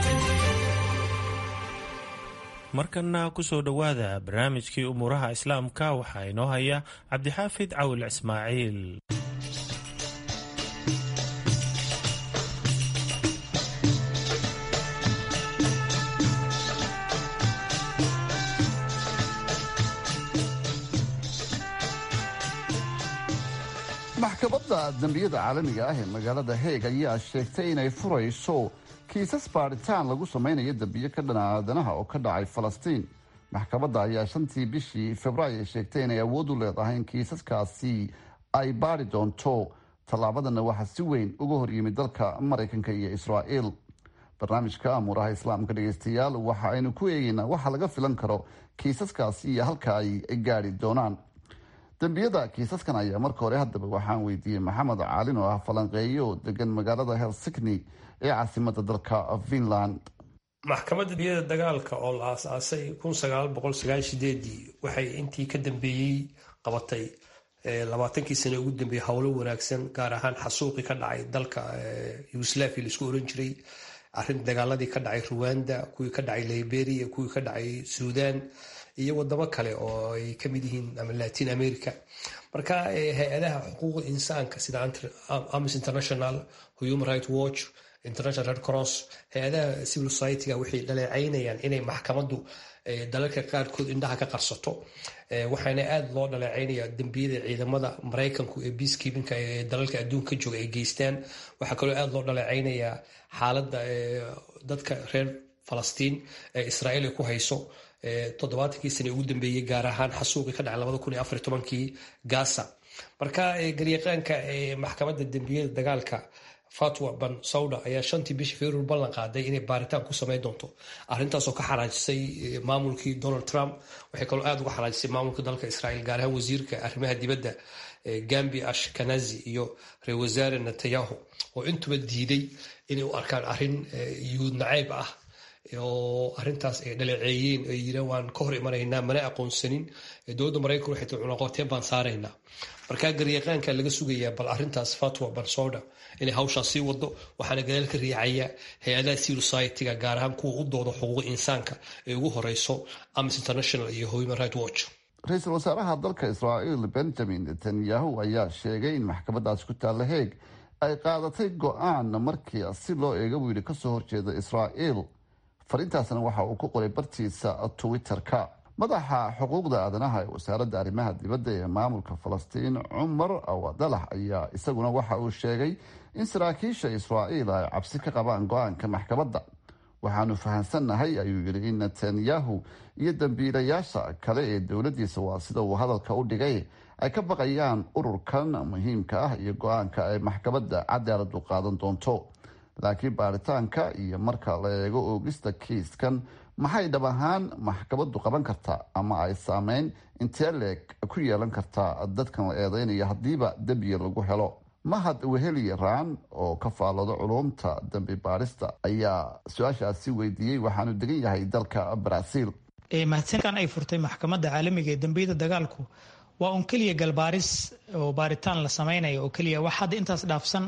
markana kusoo dhowaada barnaamijkii umuuraha islaamka waxaa inoo haya cabdixaafid cawil ismaaciil maxkamadda dembiyada caalamiga ah ee magaalada heeg ayaa sheegtay inay furayso kiisas baadhitaan lagu samaynayo dembiyo ka dhana aadanaha oo ka dhacay falastiin maxkamadda ayaa shantii bishii februaayo sheegtay inay awood u leedahay in kiisaskaasi ay baadhi doonto tallaabadanna waxaa si weyn uga horyimid dalka maraykanka iyo israa'iil barnaamijka amuuraha islaamka dhegeystayaal waxa aynu ku eegeynaa waxa laga filan karo kiisaskaasi iyo halka ay gaadhi doonaan dembiyada kiisaskan ayaa marka hore haddaba waxaan weydiiyey maxamed caalin oo ah falanqeeyo oo degan magaalada helsikni ee caasimada dalka finland maxkamadda dembiyada dagaalka oo la aasaasay waxay intii ka dambeeyey qabatay labaatankii sane ugu dambeeyey howlo wanaagsan gaar ahaan xasuuqii ka dhacay dalka yugoslaviya laisku oran jiray arin dagaaladii ka dhacay ruwanda kuwii ka dhacay liberia kuwii ka dhacay suudan iyo wadamo kale oo ay ka mid yihiin ama latin america marka hay-adaha xuquuqda insaanka sida amis international human right watch international red cross hay-adaha civil society-ga waxay dhaleecaynayaan inay maxkamaddu dalalka qaarkood indhaha ka qarsato waxaana aada loo dhaleecaynaya dembiyada ciidamada maraykanku ee peacekeepinka ee dalalka adduunka ka jooga ay geystaan waxaa kaloo aada loo dhaleecaynayaa xaaladda dadka reer falastiin ee israa'iil ay ku hayso toddobaatankii sane ugu dambeeyey gaar ahaan xasuuqii ka dhacay labada kun iyo afar tobankii gaza marka garyaqaanka maxkamadda dembiyada dagaalka fatwa ban sauda ayaa shantii bishii februar ballan qaaday inay baaritaan ku samayn doonto arrintaasoo ka xaraajisay maamulkii donald trump waxay kaloo aada uga xaraajisay maamulka dalka israa'iil gaar ahaan wasiirka arrimaha dibadda gambi ashkanazi iyo ra-isul wasaare netanyahu oo intuba diiday inay u arkaan arrin yuhuud nacayb ah oo arintaas ay dhaleeceeyeen ay yiraan waan ka hor imanaynaa mana aqoonsanin dowladda maraykanku waxay tii cunaqoteen baan saaraynaa markaa garyaqaanka laga sugayaa bal arintaas fatwa bansoda inay hawshaas sii wado waxaana gadaal ka riixaya hay-adaha civil society-ga gaar ahaan kuwa u dooda xuquuqa insaanka ee ugu horeyso amis international iyo human right watch ra-iisul wasaaraha dalka israa'iil benjamin netanyahu ayaa sheegay in maxkamadaasi ku taalla heeg ay qaadatay go-aan markii si loo eega buu yidhi kasoo horjeeda israa'iil fariintaasna waxa uu ku qoray bartiisa twitter-ka madaxa xuquuqda aadanaha ee wasaaradda arrimaha dibadda ee maamulka falastiin cumar awadalax ayaa isaguna waxa uu sheegay in saraakiisha israa'iil ay cabsi ka qabaan go-aanka maxkamadda waxaanu fahamsannahay ayuu yidhi in netanyahu iyo dambiilayaasha kale ee dowladdiisa waa sida uu hadalka u dhigay ay ka baqayaan ururkan muhiimka ah iyo go-aanka ay maxkamadda cadaaladu qaadan doonto laakiin baaritaanka iyo marka la eego oogista kiiskan maxay dhab ahaan maxkamaddu qaban kartaa ama ay saameyn intee leeg ku yeelan kartaa dadkan la eedeynaya haddiiba dembiga lagu helo mahad weheli raan oo ka faallooda culumta dambi baarista ayaa su-aashaasi weydiiyey waxaanu degan yahay dalka baraaziil mahadsankan ay furtay maxkamadda caalamiga ee dambiyada dagaalku waa un keliya galbaaris oo baaritaan la samaynayo oo keliya wax hadda intaas dhaafsan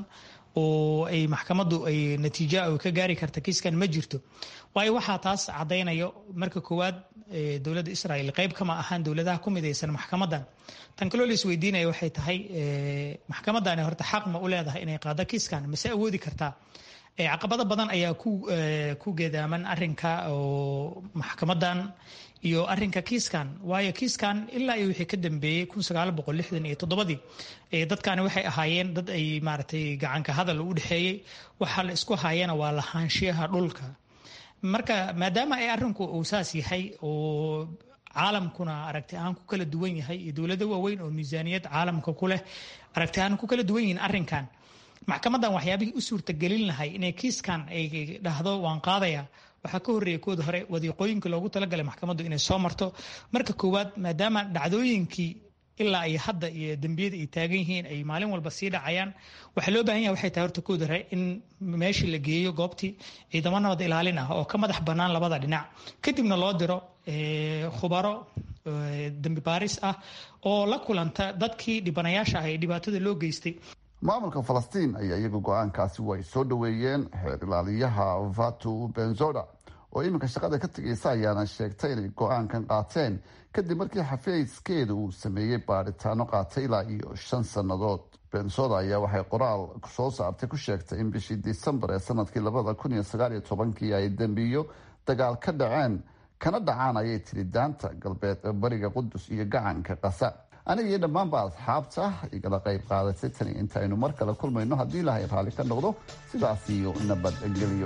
oo ay maxkamaddu ay natiija ka gaari karta kiiskan ma jirto waayo waxaa taas caddaynayo marka koowaad dowladda israa'iil qayb kama ahaan dowladaha ku midaysan maxkamaddan tan kaloo la isweydiinaya waxay tahay maxkamaddani horta xaq ma u leedahay inay qaado kiiskan mase awoodi kartaa caqabado badan ayaa ku geedaaman arinka oo maxkamadan iyo arinka kiiskan waayo kiiskan ilaa iyo wixii ka dambeeyey iyo toddobadii dadkani waxay ahaayeen dad ay maaragtay gacanka hadal u dhexeeyey waxa la isku haayana waa lahaanshiyaha dhulka marka maadaama ay arinku uu saas yahay oo caalamkuna aragti ahaan ku kala duwan yahay iyo dowlado waaweyn oo miisaaniyad caalamka ku leh aragti ahaan ku kala duwan yihiin arrinkan maxkamadan waxyaabihii u suurtagelin lahay inay kiiskan ay dhahdo waan qaadaya waxaa ka horreeya kooda hore wadiiqooyinka loogu talagalay maxkamaddu inay soo marto marka koowaad maadaama dhacdooyinkii ilaa ay hadda iyo dembiyada ay taagan yihiin ay maalin walba sii dhacayaan waxaa loo baahan yahay waxay tahay horta kooda hore in meeshii la geeyo goobtii ciidamo nabad ilaalin ah oo ka madax bannaan labada dhinac kadibna loo diro khubaro dembi baaris ah oo la kulanta dadkii dhibanayaasha ah ee dhibaatada loo geystay maamulka falastiin ayaa iyagu go-aankaasi way soo dhoweeyeen xeer ilaaliyaha vatu benzoda oo iminka shaqada ka tegaysa ayaana sheegtay inay go-aankan qaateen kadib markii xafiiskeeda uu sameeyey baadhitaano qaatay ilaa iyo shan sannadood bensoda ayaa waxay qoraal soo saartay ku sheegtay in bishii disembar ee sanadkii labada kun iyo sagaal iyo tobankii ay dembiyo dagaal ka dhaceen kana dhacaan ayay tiri daanta galbeed bariga qudus iyo gacanka qasa aniga iyo dhammaanba asxaabta igala qayb qaadatay tani intaaynu mar kale kulmayno haddii ilaahay raalli ka noqdo sidaas iyo nabadgeliyo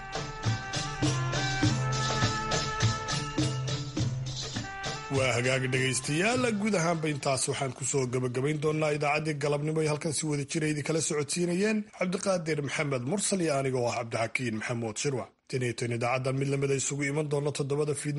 waa hagaagi dhegaystayaal guud ahaanba intaas waxaan kusoo gabagabayn doonaa idaacaddii galabnimo ay halkan si wada jira idinkala socodsiinayeen cabdiqaadir maxamed mursal iyo aniga oo ah cabdixakiin maxamuud shirwac tiniyo tan idaacaddan mid lamida isugu iman doona toddobada fiidnimo